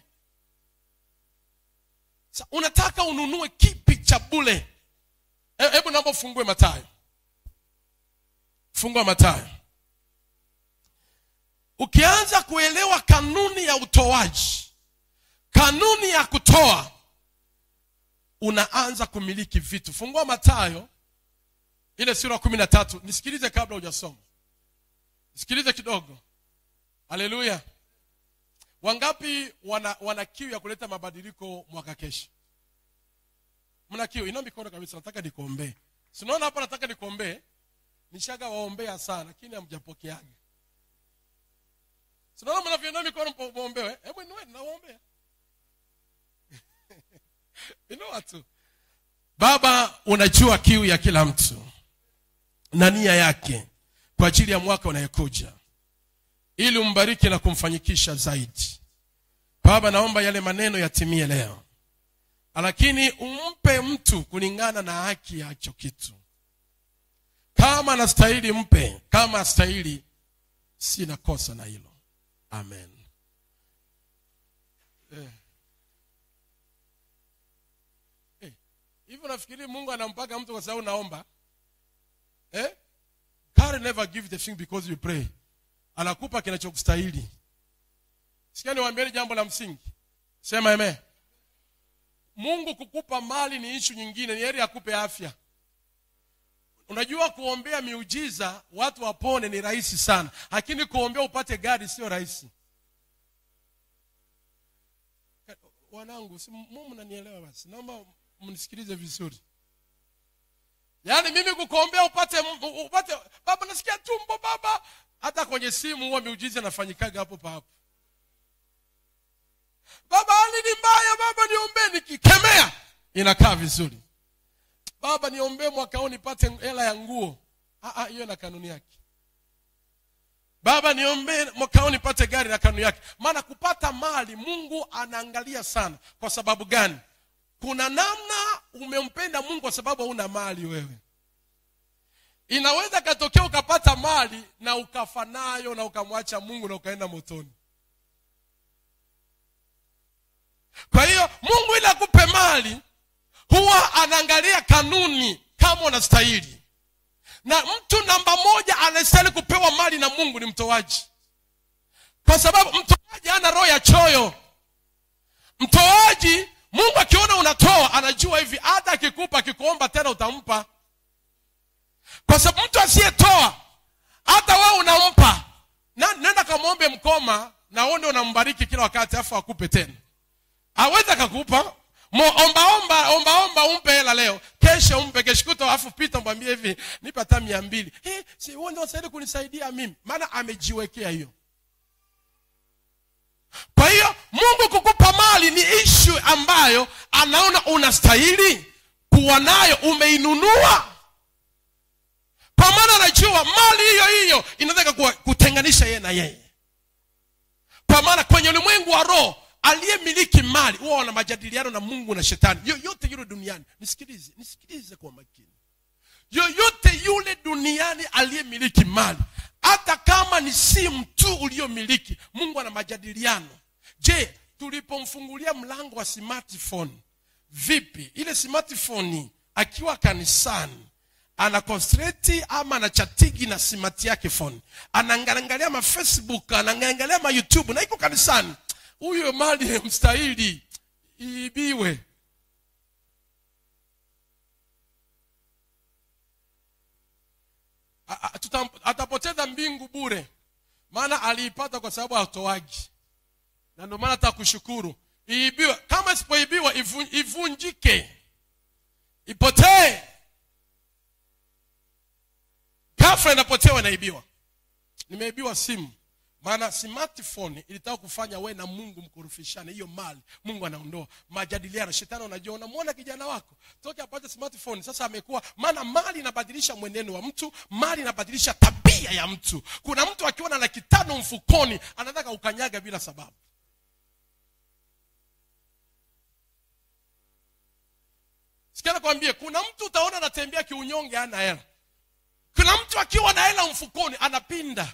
Sa, unataka ununue kipi cha bule He- hebu naomba ufungue matayo fungua matayo ukianza kuelewa kanuni ya utoaji kanuni ya kutoa unaanza kumiliki vitu fungua matayo ile sura kumi na tatu nisikilize kabla hujasoma nisikilize kidogo haleluya wangapi wana, wana kiu ya kuleta mabadiliko mwaka kesho mna kiu inao mikono kabisa nataka nikuombee sinaona hapa nataka nikuombee nishaga waombea sana lakini hamjapokeaga sinaona mnavyoinua mikono mpo- muombewe hebu inueni nawaombea inua tu baba unajua kiu ya kila mtu na nia yake kwa ajili ya mwaka unayekuja ili umbariki na kumfanyikisha zaidi baba naomba yale maneno yatimie leo lakini umpe mtu kulingana na haki ya hicho kitu kama anastahili mpe kama astahili sina kosa na hilo amen Eh. Eh, hivi unafikiri mungu anampaka mtu kwa sababu naomba eh? God never give the thing because you pray anakupa kinachokustahili sikia niwaambieni jambo la msingi sema eme mungu kukupa mali ni ishu nyingine ni heri akupe afya unajua kuombea miujiza watu wapone ni rahisi sana lakini kuombea upate gari sio rahisi Ka- wanangu si mu mnanielewa basi naomba mnisikilize vizuri yaani mimi kukuombea upate m- upate baba nasikia tumbo baba hata kwenye simu huwa miujiza nafanyikaga hapo pa hapo baba hali ni mbaya baba niombee nikikemea inakaa vizuri baba niombee mwaka huu nipate hela ya nguo Ah, ah, hiyo na kanuni yake baba niombee mwaka huu nipate gari na kanuni yake maana kupata mali mungu anaangalia sana kwa sababu gani kuna namna umempenda mungu kwa sababu hauna mali wewe inaweza katokea ukapata mali na ukafa nayo na ukamwacha mungu na ukaenda motoni kwa hiyo mungu ili akupe mali huwa anaangalia kanuni kama unastahili na mtu namba moja anastahili kupewa mali na mungu ni mtoaji kwa sababu mtoaji hana roho ya choyo mtoaji mungu akiona unatoa anajua hivi hata akikupa akikuomba tena utampa kwa sababu mtu asiyetoa hata wewe unampa na, nenda kamwombe mkoma na uone unambariki kila wakati afu akupe tena awezi akakupa Mo- ombaomba ombaomba umpe hela leo kesho umpe keshukuto afu pita mwambie hivi nipe hata mia mbili hey, si huo ndio saidi kunisaidia mimi maana amejiwekea hiyo kwa hiyo mungu kukupa mali ni ishu ambayo anaona unastahili kuwa nayo umeinunua kwa maana anajua mali hiyo hiyo inaweza ikakuwa- kutenganisha yeye na yeye kwa maana kwenye ulimwengu wa roho aliyemiliki mali huwa wana majadiliano na mungu na shetani yoyote yule duniani nisikilize nisikilize kwa makini yoyote yule duniani aliyemiliki mali hata kama ni simu tu uliyomiliki mungu ana majadiliano je tulipomfungulia mlango wa smartphone vipi ile smartphone akiwa kanisani ana concentrate ama anachatigi na simati yake phone anaangalia ma facebook anaangalia ma youtube na iko kanisani huyo mali mstahili iibiwe A- a- tutam- atapoteza mbingu bure maana aliipata kwa sababu hatoaji na ndio maana hata kushukuru iibiwe kama isipoibiwa ivu- ivunjike ipotee ghafla inapotewa inaibiwa nimeibiwa simu maana smartphone ilitaka kufanya we na mungu mkurufishane hiyo mali mungu anaondoa majadiliano shetani unajua unamwona kijana wako toke apate smartphone sasa amekuwa maana mali inabadilisha mwenendo wa mtu mali inabadilisha tabia ya mtu kuna mtu akiwa na laki tano mfukoni anataka ukanyaga bila sababu sikia nakwambie kuna mtu utaona anatembea kiunyonge ana hela kuna mtu akiwa na hela mfukoni anapinda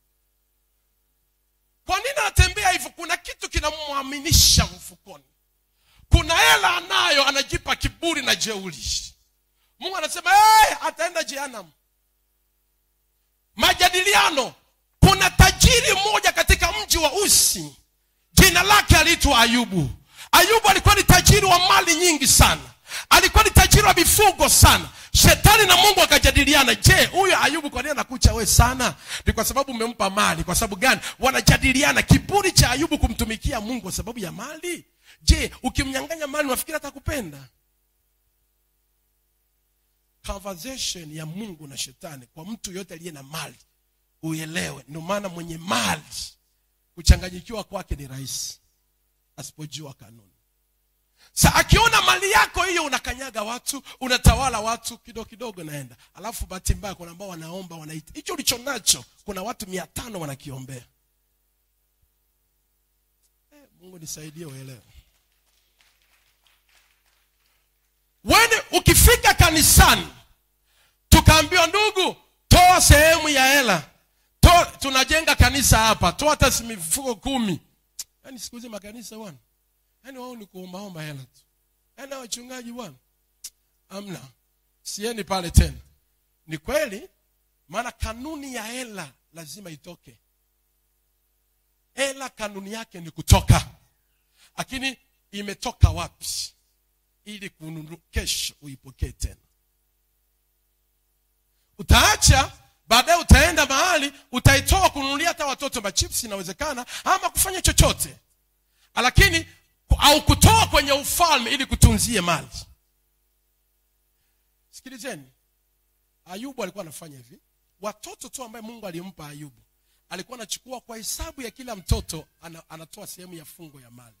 kwa nini anatembea hivyo kuna kitu kinamwaminisha mfukoni kuna hela anayo anajipa kiburi na jeuli mungu anasema hey, ataenda jehanam majadiliano kuna tajiri mmoja katika mji wa usi jina lake aliitwa ayubu ayubu alikuwa ni tajiri wa mali nyingi sana alikuwa ni tajiri wa mifugo sana shetani na mungu akajadiliana je huyu ayubu kwa nini anakucha we sana ni kwa sababu umempa mali kwa sababu gani wanajadiliana kiburi cha ayubu kumtumikia mungu kwa sababu ya mali je ukimnyanganya mali unafikiri atakupenda conversation ya mungu na shetani kwa mtu yoyote aliye na mali uelewe ndio maana mwenye mali kuchanganyikiwa kwake ni rahisi asipojua kanuni sa akiona mali yako hiyo unakanyaga watu unatawala watu kidogo kidogo naenda alafu bahati mbaya kuna ambao wanaomba wanaita hicho ulicho nacho kuna watu mia tano wanakiombea eh, mungu nisaidie uelewe wene ukifika kanisani tukaambiwa ndugu toa sehemu ya hela toa tunajenga kanisa hapa toa hata si mifuko kumi yaani siku hizi makanisa bwana yaani wao ni kuombaomba hela tu yaani hao wachungaji bwana amna sieni pale tena ni kweli maana kanuni ya hela lazima itoke hela kanuni yake ni kutoka lakini imetoka wapi ili kununu kesho uipokee tena utaacha baadaye utaenda mahali utaitoa kununulia hata watoto machipsi inawezekana ama kufanya chochote lakini au kutoa kwenye ufalme ili kutunzie mali sikilizeni ayubu alikuwa anafanya hivi watoto tu ambaye mungu alimpa ayubu alikuwa anachukua kwa hesabu ya kila mtoto ana, anatoa sehemu ya fungo ya mali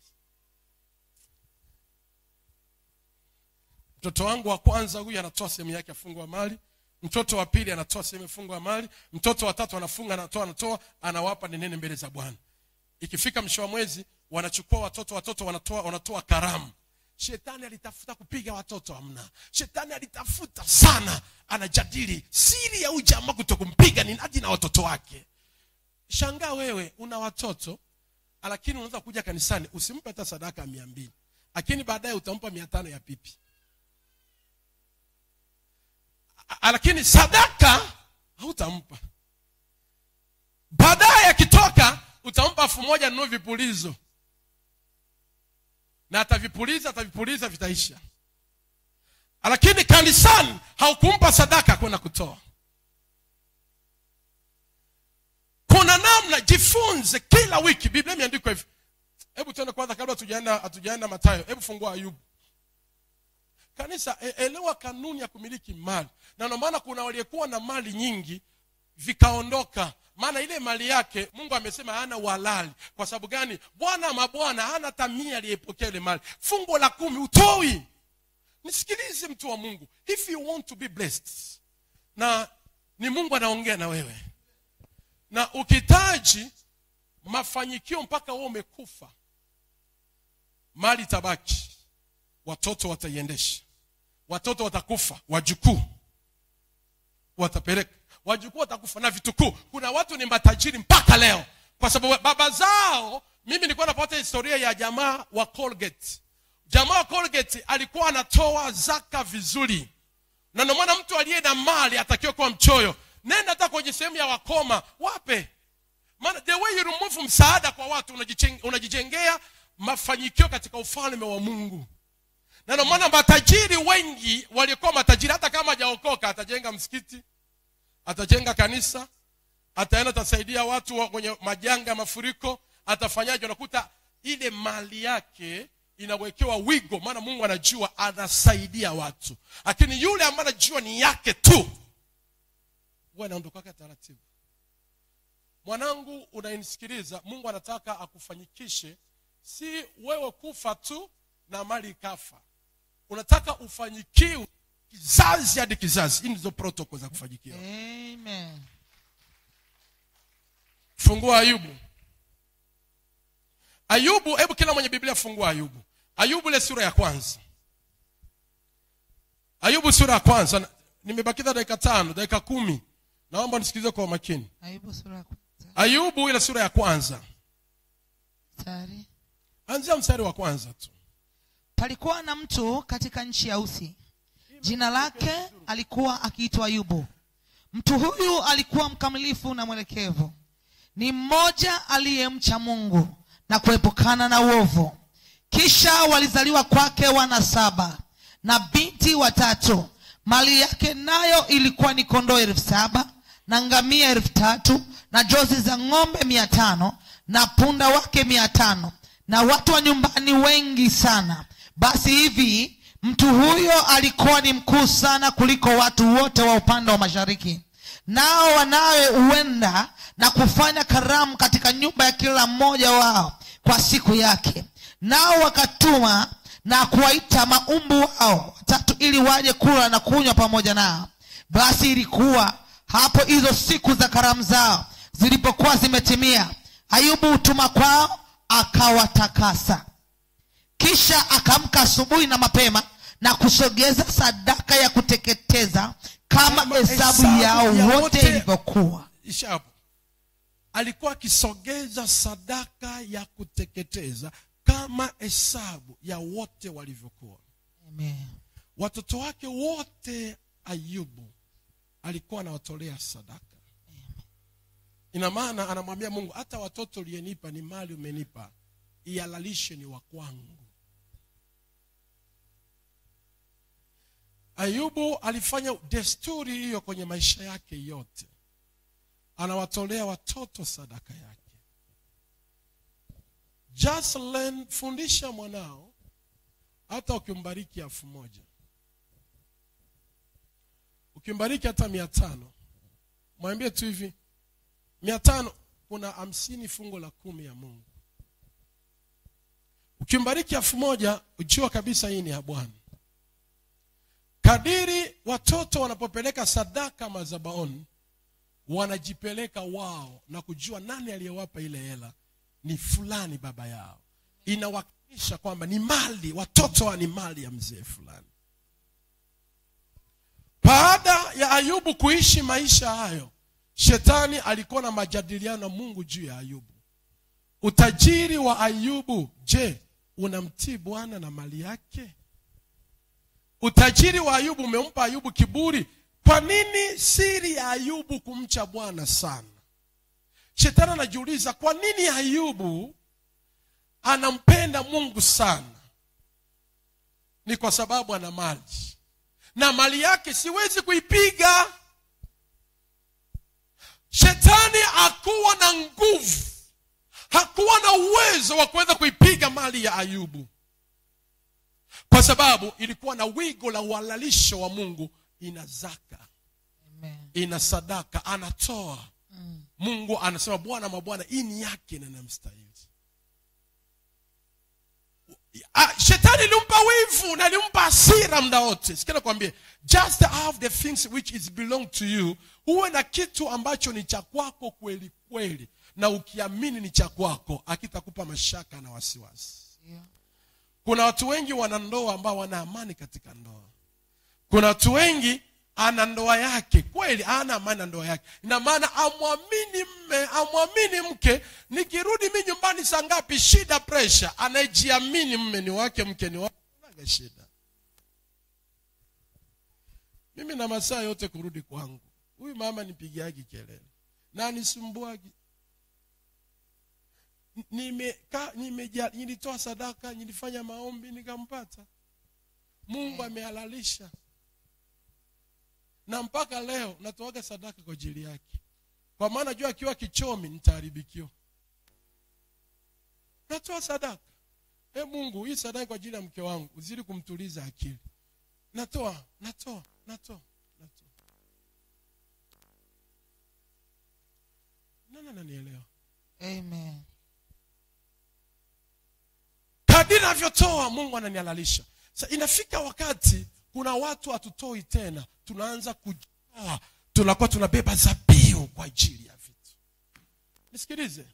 mtoto wangu wa kwanza huyu anatoa sehemu yake ya fungo ya mali mtoto wa pili anatoa sehemu ya fungo ya mali mtoto wa tatu anafunga anatoa anatoa anawapa nenene mbele za bwana ikifika mwisho wa mwezi wanachukua watoto watoto wanatoa wanatoa karamu shetani alitafuta kupiga watoto hamna shetani alitafuta sana anajadili siri ya ujamaa kutokumpiga ni nadi na watoto wake shangaa wewe una watoto lakini unaweza kuja kanisani usimpe hata sadaka ya mia mbili lakini baadaye utampa mia tano ya pipi A- lakini sadaka hautampa baadaye akitoka utampa elfu moja nunue vipulizo na atavipuliza atavipuliza vitaisha lakini kanisani haukumpa sadaka kwenda kutoa kuna namna jifunze kila wiki biblia imeandikwa hivi hebu tuende kwanza kabla hatujaenda hatujaenda matayo hebu fungua ayubu kanisa e- elewa kanuni ya kumiliki mali na ndio maana kuna waliyekuwa na mali nyingi vikaondoka maana ile mali yake mungu amesema hana uhalali kwa sababu gani bwana mabwana hana tamia aliyepokea ile mali fungo la kumi utoi nisikilize mtu wa mungu if you want to be blessed na ni mungu anaongea na wewe na ukitaji mafanyikio mpaka wewe umekufa mali itabaki watoto wataiendesha watoto watakufa wajukuu watapeleka wajukuu watakufa na vitukuu kuna watu ni matajiri mpaka leo kwa sababu baba zao mimi nilikuwa napata historia ya jamaa wa colgate jamaa wa colgate alikuwa anatoa zaka vizuri na ndio maana mtu aliye na mali atakiwa kuwa mchoyo nenda hata kwenye sehemu ya wakoma wape maana the way you remove msaada kwa watu unajichen- unajijengea mafanikio katika ufalme wa mungu na ndio maana matajiri wengi walikuwa matajiri hata kama hajaokoka atajenga msikiti atajenga kanisa ataenda atasaidia watu wa- kwenye majanga ya mafuriko atafanyaje unakuta ile mali yake inawekewa wigo maana mungu anajua anasaidia watu lakini yule ambaye anajua ni yake tu huwa anaondokaka taratibu mwanangu unayenisikiliza mungu anataka akufanyikishe si wewe kufa tu na mali ikafa unataka ufanyikiwe kizazi hadi kizazi hii ndizo protocol za kufanyikiwa Amen. fungua ayubu ayubu hebu kila mwenye biblia fungua ayubu ayubu ile sura ya kwanza ayubu sura ya kwanza Na- nimebakiza dakika tano dakika kumi naomba nisikilize kwa makini Ayubu sura ya kwanza ayubu ile sura ya kwanza mstari. anzia mstari wa kwanza tu palikuwa na mtu katika nchi ya usi jina lake alikuwa akiitwa ayubu mtu huyu alikuwa mkamilifu na mwelekevu ni mmoja aliyemcha mungu na kuepukana na uovu kisha walizaliwa kwake wana saba na binti watatu mali yake nayo ilikuwa ni kondoo elfu saba na ngamia elfu tatu na jozi za ng'ombe mia tano na punda wake mia tano na watu wa nyumbani wengi sana basi hivi mtu huyo alikuwa ni mkuu sana kuliko watu wote wa upande wa mashariki nao wanawe huenda na kufanya karamu katika nyumba ya kila mmoja wao kwa siku yake nao wakatuma na kuwaita maumbu wao watatu ili waje kula na kunywa pamoja nao basi ilikuwa hapo hizo siku za karamu zao zilipokuwa zimetimia ayubu hutuma kwao akawatakasa kisha akaamka asubuhi na mapema na kusogeza sadaka ya kuteketeza kama Kama hesabu hesabu yao ya wote wote. ilivyokuwa isha hapo alikuwa akisogeza sadaka ya kuteketeza kama hesabu ya wote walivyokuwa Amen. watoto wake wote ayubu alikuwa anawatolea sadaka ina maana anamwambia mungu hata watoto uliyenipa ni mali umenipa ihalalishe ni wa kwangu ayubu alifanya desturi hiyo kwenye maisha yake yote anawatolea watoto sadaka yake just learn fundisha mwanao hata ukimbariki elfu moja ukimbariki hata mia tano mwambie tu hivi mia tano kuna hamsini fungo la kumi ya mungu ukimbariki elfu moja ujua kabisa hii ni ya bwana kadiri watoto wanapopeleka sadaka mazabaoni wanajipeleka wao na kujua nani aliyewapa ile hela ni fulani baba yao inawakilisha kwamba ni mali watoto wa ni mali ya mzee fulani baada ya ayubu kuishi maisha hayo shetani alikuwa na majadiliano na mungu juu ya ayubu utajiri wa ayubu je unamtii bwana na mali yake utajiri wa ayubu umempa ayubu kiburi kwa nini siri ya ayubu kumcha bwana sana shetani anajiuliza kwa nini ayubu anampenda mungu sana ni kwa sababu ana mali na mali yake siwezi kuipiga shetani hakuwa na nguvu hakuwa na uwezo wa kuweza kuipiga mali ya ayubu kwa sababu ilikuwa na wigo la uhalalisho wa mungu ina zaka Amen. ina sadaka anatoa mungu anasema bwana mabwana hii ni yake na namstahili Ah, shetani ilimpa wivu na ilimpa hasira mda wote sikia nakwambie just have the things which is belong to you uwe na kitu ambacho ni cha kwako kweli kweli na ukiamini ni cha kwako akitakupa mashaka na wasiwasi Ndio. kuna watu wengi wana ndoa ambao wana amani katika ndoa kuna watu wengi ana ndoa yake kweli ana amani na ndoa yake ina maana amwamini mme amwamini mke nikirudi mi nyumbani saa ngapi shida presha anayejiamini mme ni wake mke ni wake naga shida mimi na masaa yote kurudi kwangu huyu mama nipigiagi kelele na nisumbuagi nimeka nimeja nilitoa sadaka nilifanya maombi nikampata mungu amehalalisha na mpaka leo natoaga sadaka kwa ajili yake kwa maana jua akiwa kichomi nitaharibikiwa natoa sadaka e mungu hii sadaka kwa ajili ya mke wangu uzidi kumtuliza akili natoa natoa natoa natoa nani ananielewa Amen. kadiri navyotoa mungu ananihalalisha sa inafika wakati kuna watu hatutoi tena tunaanza kujoa tunakuwa tunabeba zabiu kwa ajili ya vitu nisikilize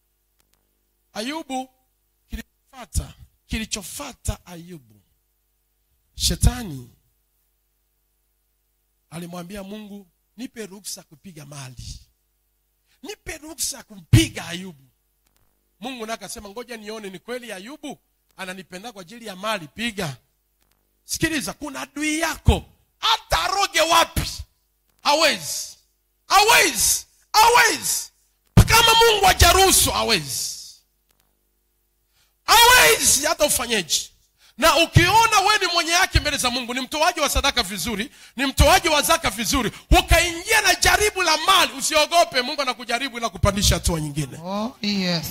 ayubu kilichofata kilichofata ayubu shetani alimwambia mungu nipe ruksa kupiga mali nipe ruksa ya kumpiga ayubu mungu naye akasema ngoja nione ni kweli ayubu ananipenda kwa ajili ya mali piga sikiliza kuna adui yako hata aroge wapi hawezi hawezi hawezi kama mungu hajaruhusu hawezi hawezi hata ufanyeji na ukiona we ni mwenye yake mbele za mungu ni mtoaji wa sadaka vizuri ni mtoaji wa zaka vizuri ukaingia na jaribu la mali usiogope mungu anakujaribu ila kupandisha hatua nyingine Oh, yes.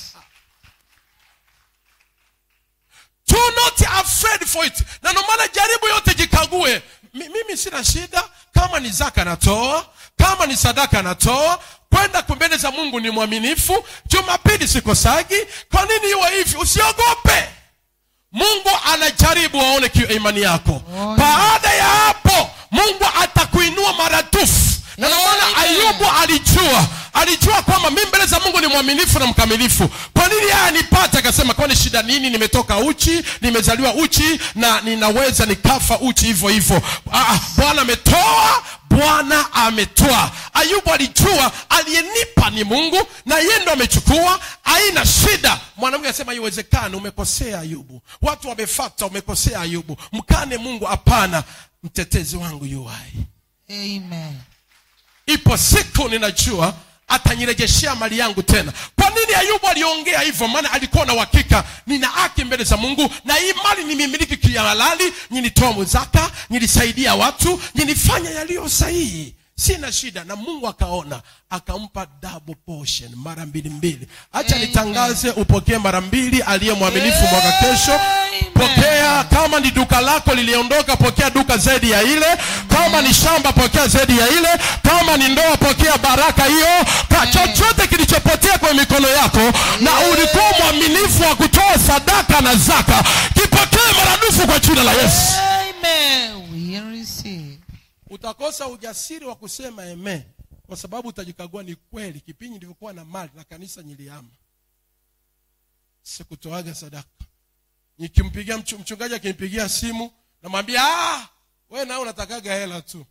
do not afraid for it na ndio maana jaribu yote jikague Mi- mimi sina shida kama ni zaka natoa kama ni sadaka natoa kwenda mbele za mungu ni mwaminifu jumapili sikosagi kwa nini iwe hivi usiogope mungu anajaribu aone ki- imani yako Oh, baada ya hapo mungu atakuinua maradufu na ndio maana Amen. ayubu alijua alijua kwamba mi mbele za mungu ni mwaminifu na mkamilifu kwa nini yeye anipata akasema kwani shida nini nimetoka uchi nimezaliwa uchi na ninaweza nikafa uchi hivyo hivyo Ah, ah, bwana ametoa bwana ametoa ayubu alijua aliyenipa ni mungu na yeye ndo amechukua haina shida mwanamke anasema iwezekani umekosea ayubu watu wamefata umekosea ayubu mkane mungu hapana mtetezi wangu yuwai Amen. ipo siku ninajua atanirejeshea mali yangu tena kwa nini ayubu aliongea hivyo maana alikuwa na uhakika nina haki mbele za mungu na hii mali nimimiliki kihalali nilitoa muzaka nilisaidia watu nilifanya yaliyo sahihi sina shida na mungu akaona akampa double portion mara mbili mbili hacha Amen. nitangaze upokee mara mbili aliye mwaminifu mwaka kesho Amen. pokea kama ni duka lako liliondoka pokea duka zaidi ya ile kama ni shamba pokea zaidi ya ile kama ni ndoa pokea baraka hiyo ka chochote kilichopotea kwenye mikono yako na ulikuwa mwaminifu wa kutoa sadaka na zaka kipokee maradufu kwa jina la yesu Amen. We receive. utakosa ujasiri wa kusema eme kwa sababu utajikagua ni kweli kipindi nilivyokuwa na mali na kanisa niliama sikutoaga sadaka nikimpigia mchu, mchungaji akinipigia simu namwambia ah, we nawe unatakaga hela tu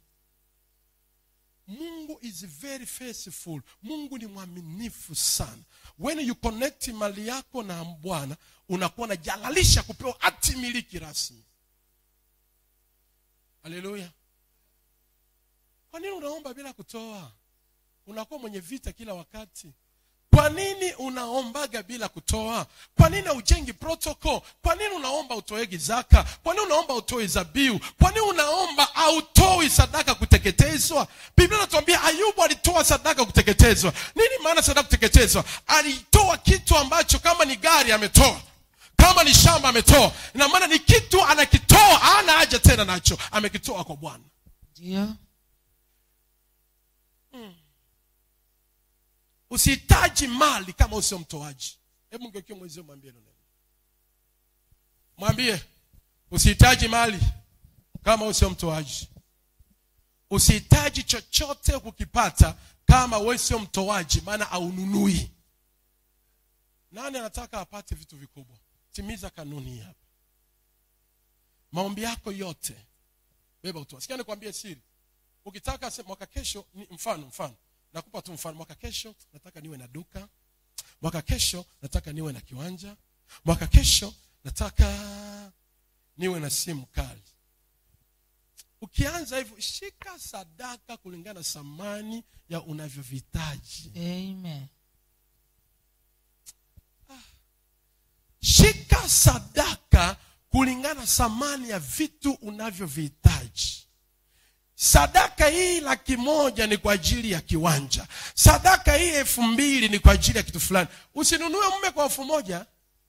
mungu is very faithful mungu ni mwaminifu sana when you connect mali yako na bwana unakuwa unajalalisha kupewa hati miliki rasmi haleluya kwa nini unaomba bila kutoa unakuwa mwenye vita kila wakati kwa nini unaombaga bila kutoa kwa nini haujengi protocol kwa nini unaomba utoegi zaka kwa nini unaomba utoi zabiu kwa nini unaomba hautoi sadaka kuteketezwa biblia inatuambia ayubu alitoa sadaka kuteketezwa nini maana sadaka kuteketezwa alitoa kitu ambacho kama ni gari ametoa kama ni shamba ametoa ina maana ni kitu anakitoa hana haja tena nacho amekitoa kwa bwana Ndio. usihitaji mali kama usio mtoaji hebu ngeukie mwenzio mwambie hilo neno mwambie usihitaji mali kama usio mtoaji usihitaji chochote kukipata kama we sio mtoaji maana aununui nani anataka apate vitu vikubwa timiza kanuni hii hapa maombi yako yote beba utoa sikia nikwambie siri ukitaka se- mwaka kesho ni mfano mfano nakupa tu mfano mwaka kesho nataka niwe na duka mwaka kesho nataka niwe na kiwanja mwaka kesho nataka niwe na simu kali ukianza hivyo shika sadaka kulingana na thamani ya unavyovihitaji Amen. shika sadaka kulingana na thamani ya vitu unavyovihitaji sadaka hii laki moja ni kwa ajili ya kiwanja sadaka hii elfu mbili ni kwa ajili ya kitu fulani usinunue mume kwa elfu moja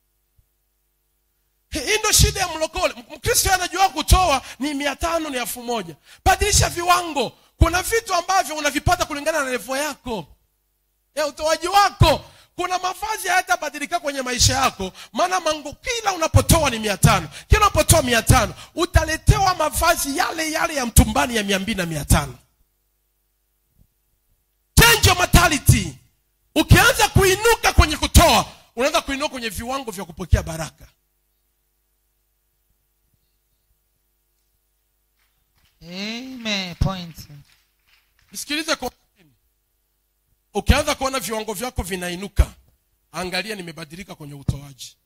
hii ndo shida ya mlokole mkristo anajua kutoa ni mia tano ni elfu moja badilisha viwango kuna vitu ambavyo unavipata kulingana na levo yako ya utoaji wako kuna mavazi hayatabadilika kwenye maisha yako maana mango kila unapotoa ni mia tano kila unapotoa mia tano utaletewa mavazi yale yale ya mtumbani ya mia mbili na mia tano change your mentality ukianza kuinuka kwenye kutoa unaanza kuinuka kwenye viwango vya kupokea baraka Amen. Point. nisikilize kwa makini. ukianza kuona viwango vyako vinainuka angalia nimebadilika kwenye utoaji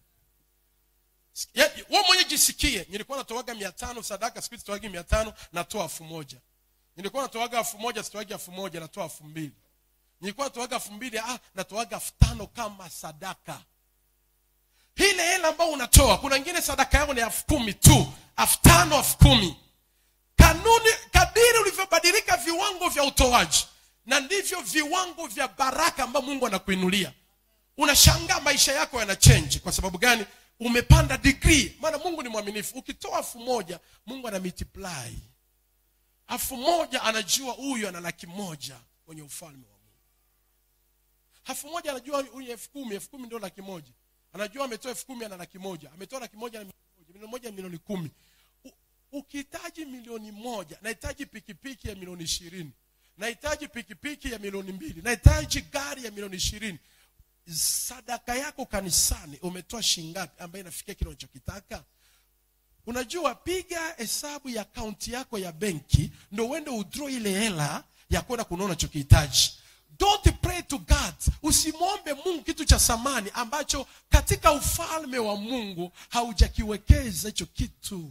Ya- wewe mwenye jisikie nilikuwa natoaga mia tano sadaka siku hizi sitoagi mia tano natoa elfu moja nilikuwa natoaga elfu moja sitoagi elfu moja natoa elfu mbili nilikuwa natoaga elfu mbili ah, natoaga elfu tano kama sadaka ile hela ambayo unatoa kuna ingine sadaka yako ni elfu kumi tu elfu tano elfu kumi kanuni kadiri ulivyobadilika viwango vya utoaji na ndivyo viwango vya baraka ambayo mungu anakuinulia unashangaa maisha yako yana change kwa sababu gani umepanda degree maana mungu ni mwaminifu ukitoa elfu moja mungu ana multiply elfu moja anajua huyu ana laki moja kwenye ufalme wa mungu elfu moja anajua huyu elfu kumi elfu kumi ndio laki moja anajua ametoa elfu kumi ana laki moja ametoa laki moja na milioni moja milioni moja ni milioni kumi U- ukihitaji milioni moja nahitaji pikipiki ya milioni ishirini nahitaji pikipiki ya milioni mbili nahitaji gari ya milioni ishirini sadaka yako kanisani umetoa shingapi ambayo inafikia kile unachokitaka unajua piga hesabu ya akaunti yako ya benki ndo uende udro ile hela ya kwenda kununua unachokihitaji don't pray to god usimwombe mungu kitu cha samani ambacho katika ufalme wa mungu haujakiwekeza hicho kitu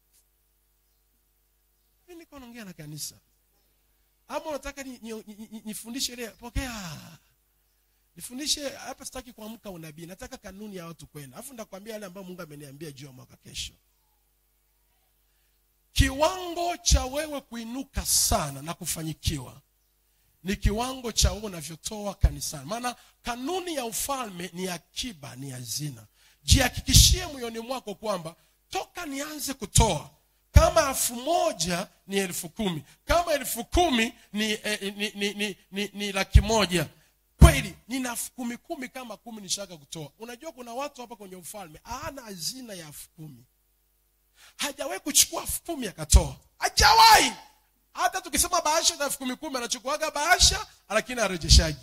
mi niko naongea na kanisa ama unataka nifundishe ni, ni, ni, nifundishe ile pokea nifundishe hapa sitaki kuamka unabii nataka kanuni ya watu kwenda alafu ndakwambia yale ambayo mungu ameniambia juu ya mwaka kesho kiwango cha wewe kuinuka sana na kufanyikiwa ni kiwango cha wewe unavyotoa kanisani maana kanuni ya ufalme ni akiba ni hazina jihakikishie moyoni mwako kwamba toka nianze kutoa kama elfu moja ni elfu kumi kama elfu kumi ni, eh, ni, ni, ni, ni, ni laki moja kweli nina elfu kumi kumi kama kumi nishaka kutoa unajua kuna watu hapa kwenye ufalme ana hazina ya elfu kumi hajawahi kuchukua elfu kumi akatoa hajawahi hata tukisema bahasha za elfu kumi kumi anachukuaga bahasha lakini arejeshaji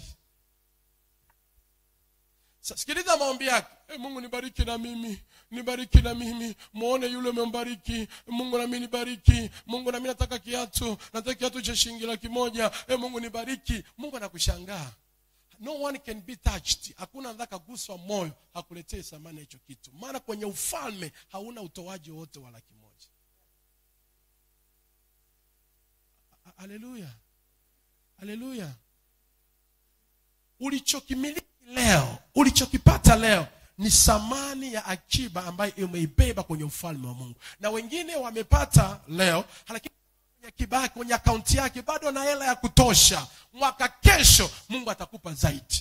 Sa- sikiliza maombi yake hey, mungu nibariki na mimi nibariki na mimi muone yule umembariki mungu nami nibariki mungu nami nataka kiatu nataka kiatu cha shilingi laki moja hey, mungu nibariki mungu anakushangaa no one can be touched hakuna anataka kaguswa moyo hakuletee thamani ya hicho kitu maana kwenye ufalme hauna utoaji wowote wa laki moja Ha- haleluya haleluya ulichokimiliki leo ulichokipata leo ni thamani ya akiba ambayo umeibeba kwenye ufalme wa mungu na wengine wamepata leo lakini kwenye akiba yake kwenye akaunti yake bado na hela ya kutosha mwaka kesho mungu atakupa zaidi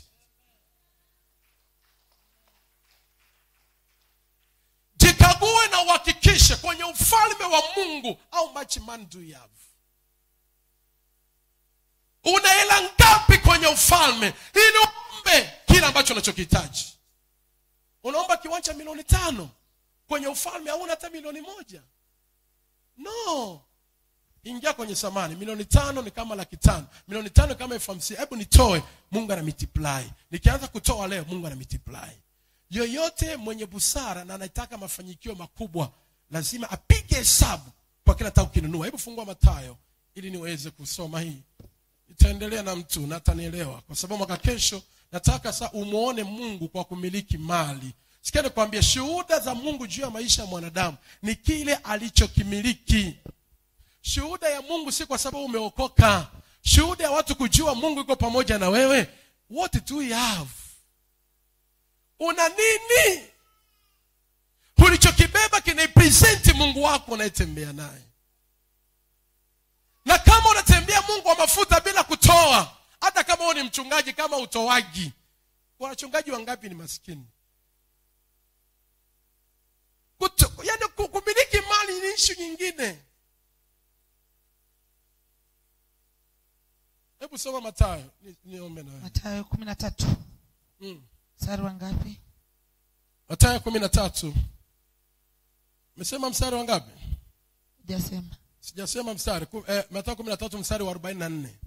jikague na uhakikishe kwenye ufalme wa mungu how much money do you have una hela ngapi kwenye ufalme ili uombe kile ambacho unachokihitaji unaomba kiwanja milioni tano kwenye ufalme hauna hata milioni moja no ingia kwenye samani milioni tano ni kama laki tano milioni tano ni kama elfu hamsini hebu nitoe mungu ana multiply nikianza kutoa leo mungu ana multiply yoyote mwenye busara na anataka mafanikio makubwa lazima apige hesabu kwa kila nataka kukinunua hebu fungua matayo ili niweze kusoma hii itaendelea na mtu na atanielewa kwa sababu mwaka kesho nataka sa umwone mungu kwa kumiliki mali sikia nikwambia shuhuda za mungu juu ya maisha ya mwanadamu ni kile alichokimiliki shuhuda ya mungu si kwa sababu umeokoka shuhuda ya watu kujua mungu iko pamoja na wewe what do you have una nini ulichokibeba kinaipresenti mungu wako unayetembea naye na kama unatembea mungu wa mafuta bila kutoa hata kama huo ni mchungaji kama utoaji wachungaji wangapi ni maskini Kuto, yani ku- kumiliki mali ni ishu nyingine hebu soma matayo ni- niombe nawe matayo kumi na tatu mm. mstari wa ngapi matayo kumi na tatu mesema mstari wa ngapi jasema sijasema mstari Ku- eh, matayo kumi na tatu mstari wa arobaini na nne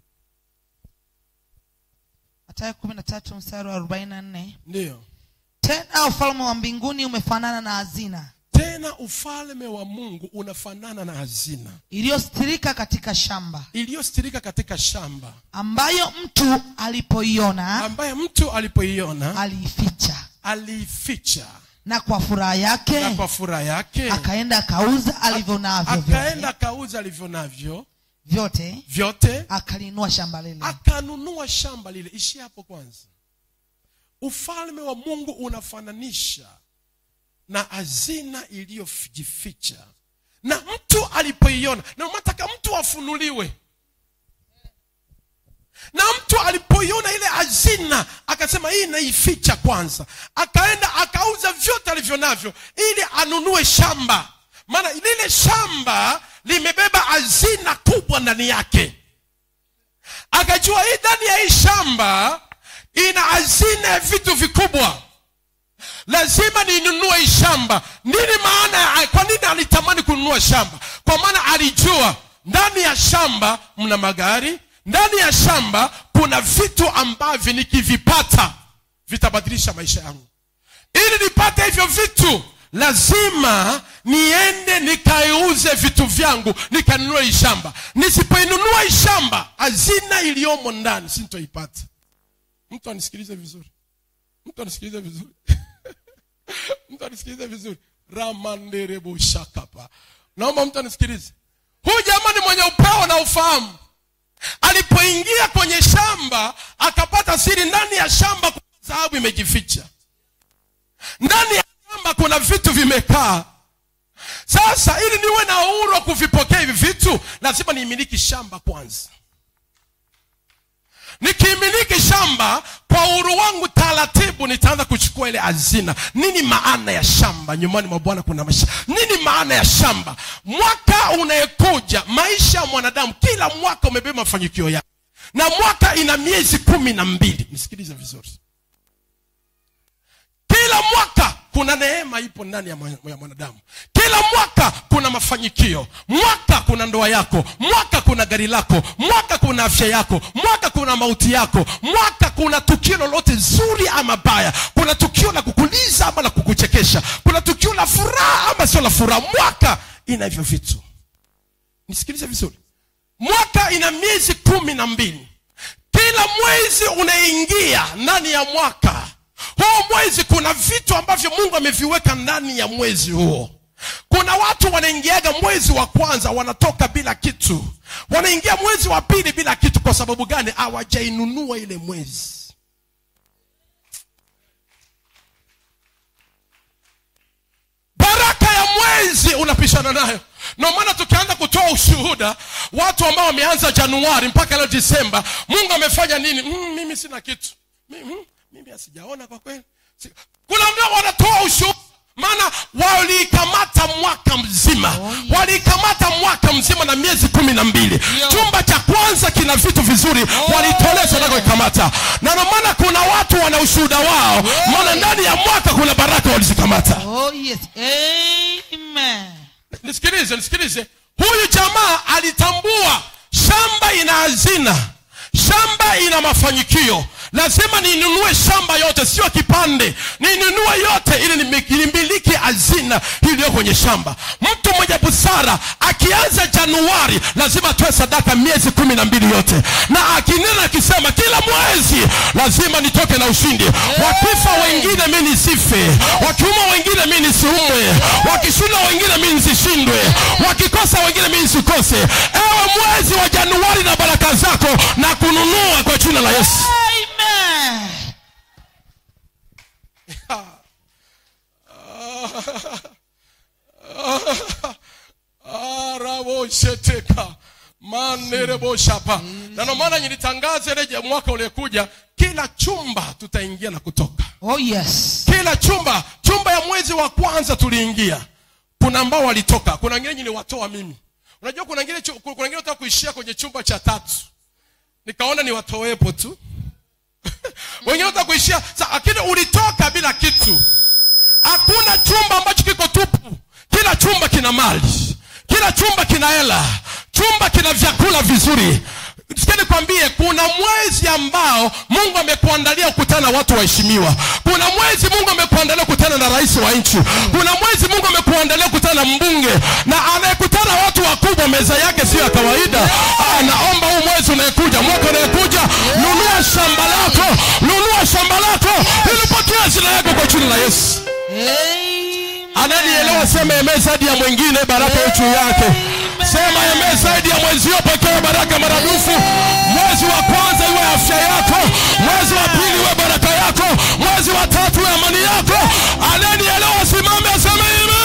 matayo kumi na tatu mstari wa arobaini na nne ndiyo tena ufalme wa mbinguni umefanana na hazina tena ufalme wa mungu unafanana na hazina iliyostirika katika shamba iliyostirika katika shamba ambayo mtu alipoiona ambaye mtu alipoiona aliificha aliificha na kwa furaha na yake kwa furaha yake akaenda akauza alivyo navyo vyote. akaenda akauza alivyo navyo vyote vyote akalinua shamba lile akanunua shamba lile ishi hapo kwanza ufalme wa mungu unafananisha na hazina iliyojificha na mtu alipoiona na nataka mtu afunuliwe na mtu alipoiona ile hazina akasema hii naificha kwanza akaenda akauza vyote alivyo navyo ili anunue shamba maana lile shamba limebeba hazina kubwa ndani yake akajua hii ndani ya hii shamba ina hazina ya vitu vikubwa lazima ninunue hii shamba nini maana ya- kwa nini alitamani kununua shamba kwa maana alijua ndani ya shamba mna magari ndani ya shamba kuna vitu ambavyo nikivipata vitabadilisha maisha yangu ili nipate hivyo vitu lazima niende nikaiuze vitu vyangu nikanunue hii shamba nisipoinunua hii shamba hazina iliyomo ndani sintoipata mtu anisikilize vizuri mtu anisikilize vizuri mtu anisikilize vizuri ramanderebo shakapa naomba mtu anisikilize huyu jamani mwenye upeo na ufahamu alipoingia kwenye shamba akapata siri ndani ya shamba kuna dhahabu imejificha ndani ya shamba kuna vitu vimekaa sasa ili niwe na uhuru wa kuvipokea hivi vitu lazima niimiliki shamba kwanza nikimiliki shamba kwa uhuru wangu taratibu nitaanza kuchukua ile hazina nini maana ya shamba nyumbani mwa bwana kuna maisha nini maana ya shamba mwaka unayekuja maisha ya mwanadamu kila mwaka umebeba mafanikio yake na mwaka ina miezi kumi na mbili nisikilize vizuri kila mwaka kuna neema ipo ndani ya mwa- ya mwanadamu kila mwaka kuna mafanikio mwaka kuna ndoa yako mwaka kuna gari lako mwaka kuna afya yako mwaka kuna mauti yako mwaka kuna tukio lolote zuri ama baya kuna tukio la kukuliza ama la kukuchekesha kuna tukio la furaha ama sio la furaha mwaka ina hivyo vitu nisikilize vizuri mwaka ina miezi kumi na mbili kila mwezi unaingia ndani ya mwaka huo mwezi kuna vitu ambavyo mungu ameviweka ndani ya mwezi huo kuna watu wanaingiaga mwezi wa kwanza wanatoka bila kitu wanaingia mwezi wa pili bila kitu kwa sababu gani hawajainunua ile mwezi baraka ya mwezi unapishana nayo ndio maana tukianza kutoa ushuhuda watu ambao wameanza januari mpaka leo disemba mungu amefanya nini mm, mimi sina kitu mimi, mm, mimi asijaona kwa kweli Si- kuna ndio wanatoa ushuhuda maana waliikamata mwaka mzima Oh, yes. waliikamata mwaka mzima na miezi kumi na mbili Ndio. chumba cha kwanza kina vitu vizuri Oh, walitolea yeah. sadaka ikamata na ndio maana kuna watu wana ushuhuda wao maana ndani ya mwaka kuna baraka walizikamata Oh, yes. Amen. nisikilize nisikilize huyu jamaa alitambua shamba ina hazina shamba ina mafanikio lazima ninunue shamba yote sio kipande ninunue yote ili nimi- nimiliki hazina iliyo kwenye shamba mtu mwenye busara akianza januari lazima atoe sadaka miezi kumi na mbili yote na akinena akisema kila mwezi lazima nitoke na ushindi wakifa wengine mi nisife wakiuma wengine mi nisiumwe wakishinda wengine mi nisishindwe wakikosa wengine mi nisikose ewe mwezi wa januari na baraka zako na kununua kwa jina la yesu Amen. arabosheteka manereboshapa na ndio maana nilitangaza ile ya mwaka uliokuja kila chumba tutaingia na kutoka Oh, yes. kila chumba chumba ya mwezi wa kwanza tuliingia kuna ambao walitoka kuna wengine niliwatoa mimi unajua kuna wengine chu- kuna wengine wataka kuishia kwenye chumba cha tatu nikaona niwatowepo tu wengine wataka kuishia sa lakini ulitoka bila kitu hakuna chumba ambacho kiko tupu kila chumba kina mali kila chumba kina hela chumba kina vyakula vizuri sikia nikwambie kuna mwezi ambao mungu amekuandalia kukutana na watu waheshimiwa kuna mwezi mungu amekuandalia kukutana na rais wa nchi kuna mwezi mungu amekuandalia kukutana na mbunge na anayekutana na watu wakubwa meza yake sio ya kawaida ah, naomba huu mwezi unayekuja mwaka unayekuja nunua shamba lako nunua shamba lako ili upokee hazina yako kwa jina la yesu Amen. ananielewa sema eme zaidi ya mwingine baraka ya juu yake sema eme zaidi ya mwenzio pokea baraka maradufu mwezi wa kwanza iwe afya yako mwezi wa pili iwe baraka yako mwezi wa tatu iwe amani yako ananielewa simame aseme ime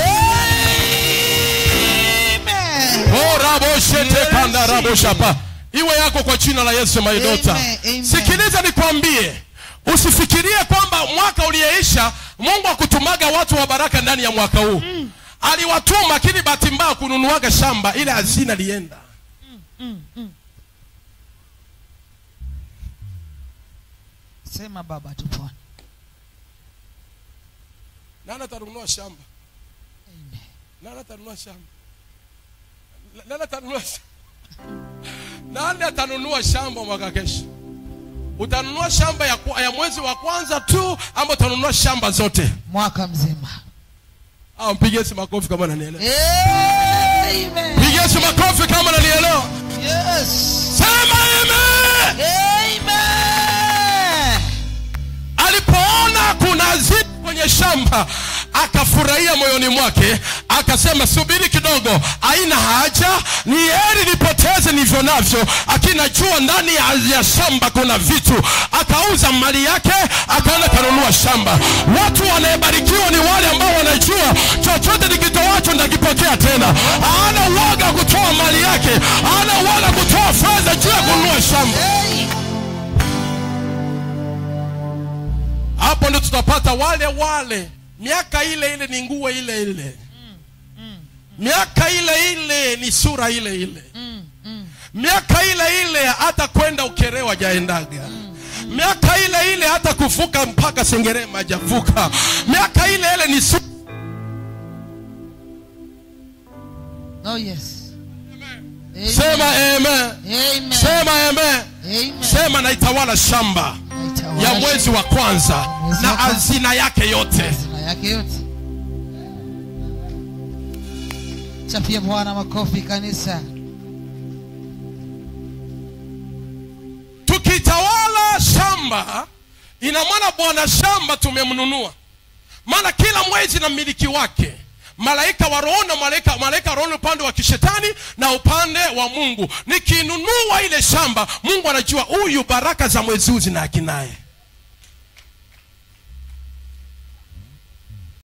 Amen. oraboshetekandarabosapa iwe yako kwa jina la yesu maidota Amen, amen. sikiliza nikwambie usifikirie kwamba mwaka uliyeisha mungu akutumaga watu wa baraka ndani ya mwaka huu mm. aliwatuma lakini bahati mbaya kununuaga shamba ile hazina lienda Sema baba tu Bwana. nani atanunua shamba nani atanunua shamba nani atanunua shamba nani atanunua shamba mwaka kesho utanunua shamba ya, kwa- ya mwezi wa kwanza tu ama utanunua shamba zote Mwaka mzima. au mpigie si makofi kama nanielewa Amen. pigie si makofi kama nanielewa Yes. sema amen Amen. alipoona kuna ziti kwenye shamba akafurahia moyoni mwake akasema subiri kidogo haina haja ni heri nipoteze nivyo navyo akinajua ndani ya, ya shamba kuna vitu akauza mali yake akaenda kanunua shamba watu wanayebarikiwa ni wale ambao wanajua chochote nikitoacho ndakipokea tena hana uoga kutoa mali yake hana uoga kutoa fedha juu ya kununua shamba Hey. hapo ndo tutapata wale wale miaka ile ile ni nguo ile ile miaka ile ile ni sura ile ile miaka ile ile hata kwenda ukerewa jaendaga miaka ile ile hata kuvuka mpaka sengerema hajavuka miaka ile ile ni su- Oh yes. Amen. sema amen Amen. sema amen Amen. sema naitawala shamba Naitawala ya mwezi wa kwanza Mwezi na wa kwanza. hazina yake yote hazina yake yote. Chapia Bwana makofi kanisa. tukitawala shamba ina maana bwana shamba tumemnunua maana kila mwezi na mmiliki wake malaika wa roho na malaika malaika wa roho ni upande wa kishetani na upande wa mungu nikinunua ile shamba mungu anajua huyu baraka za mwezi huu zina haki naye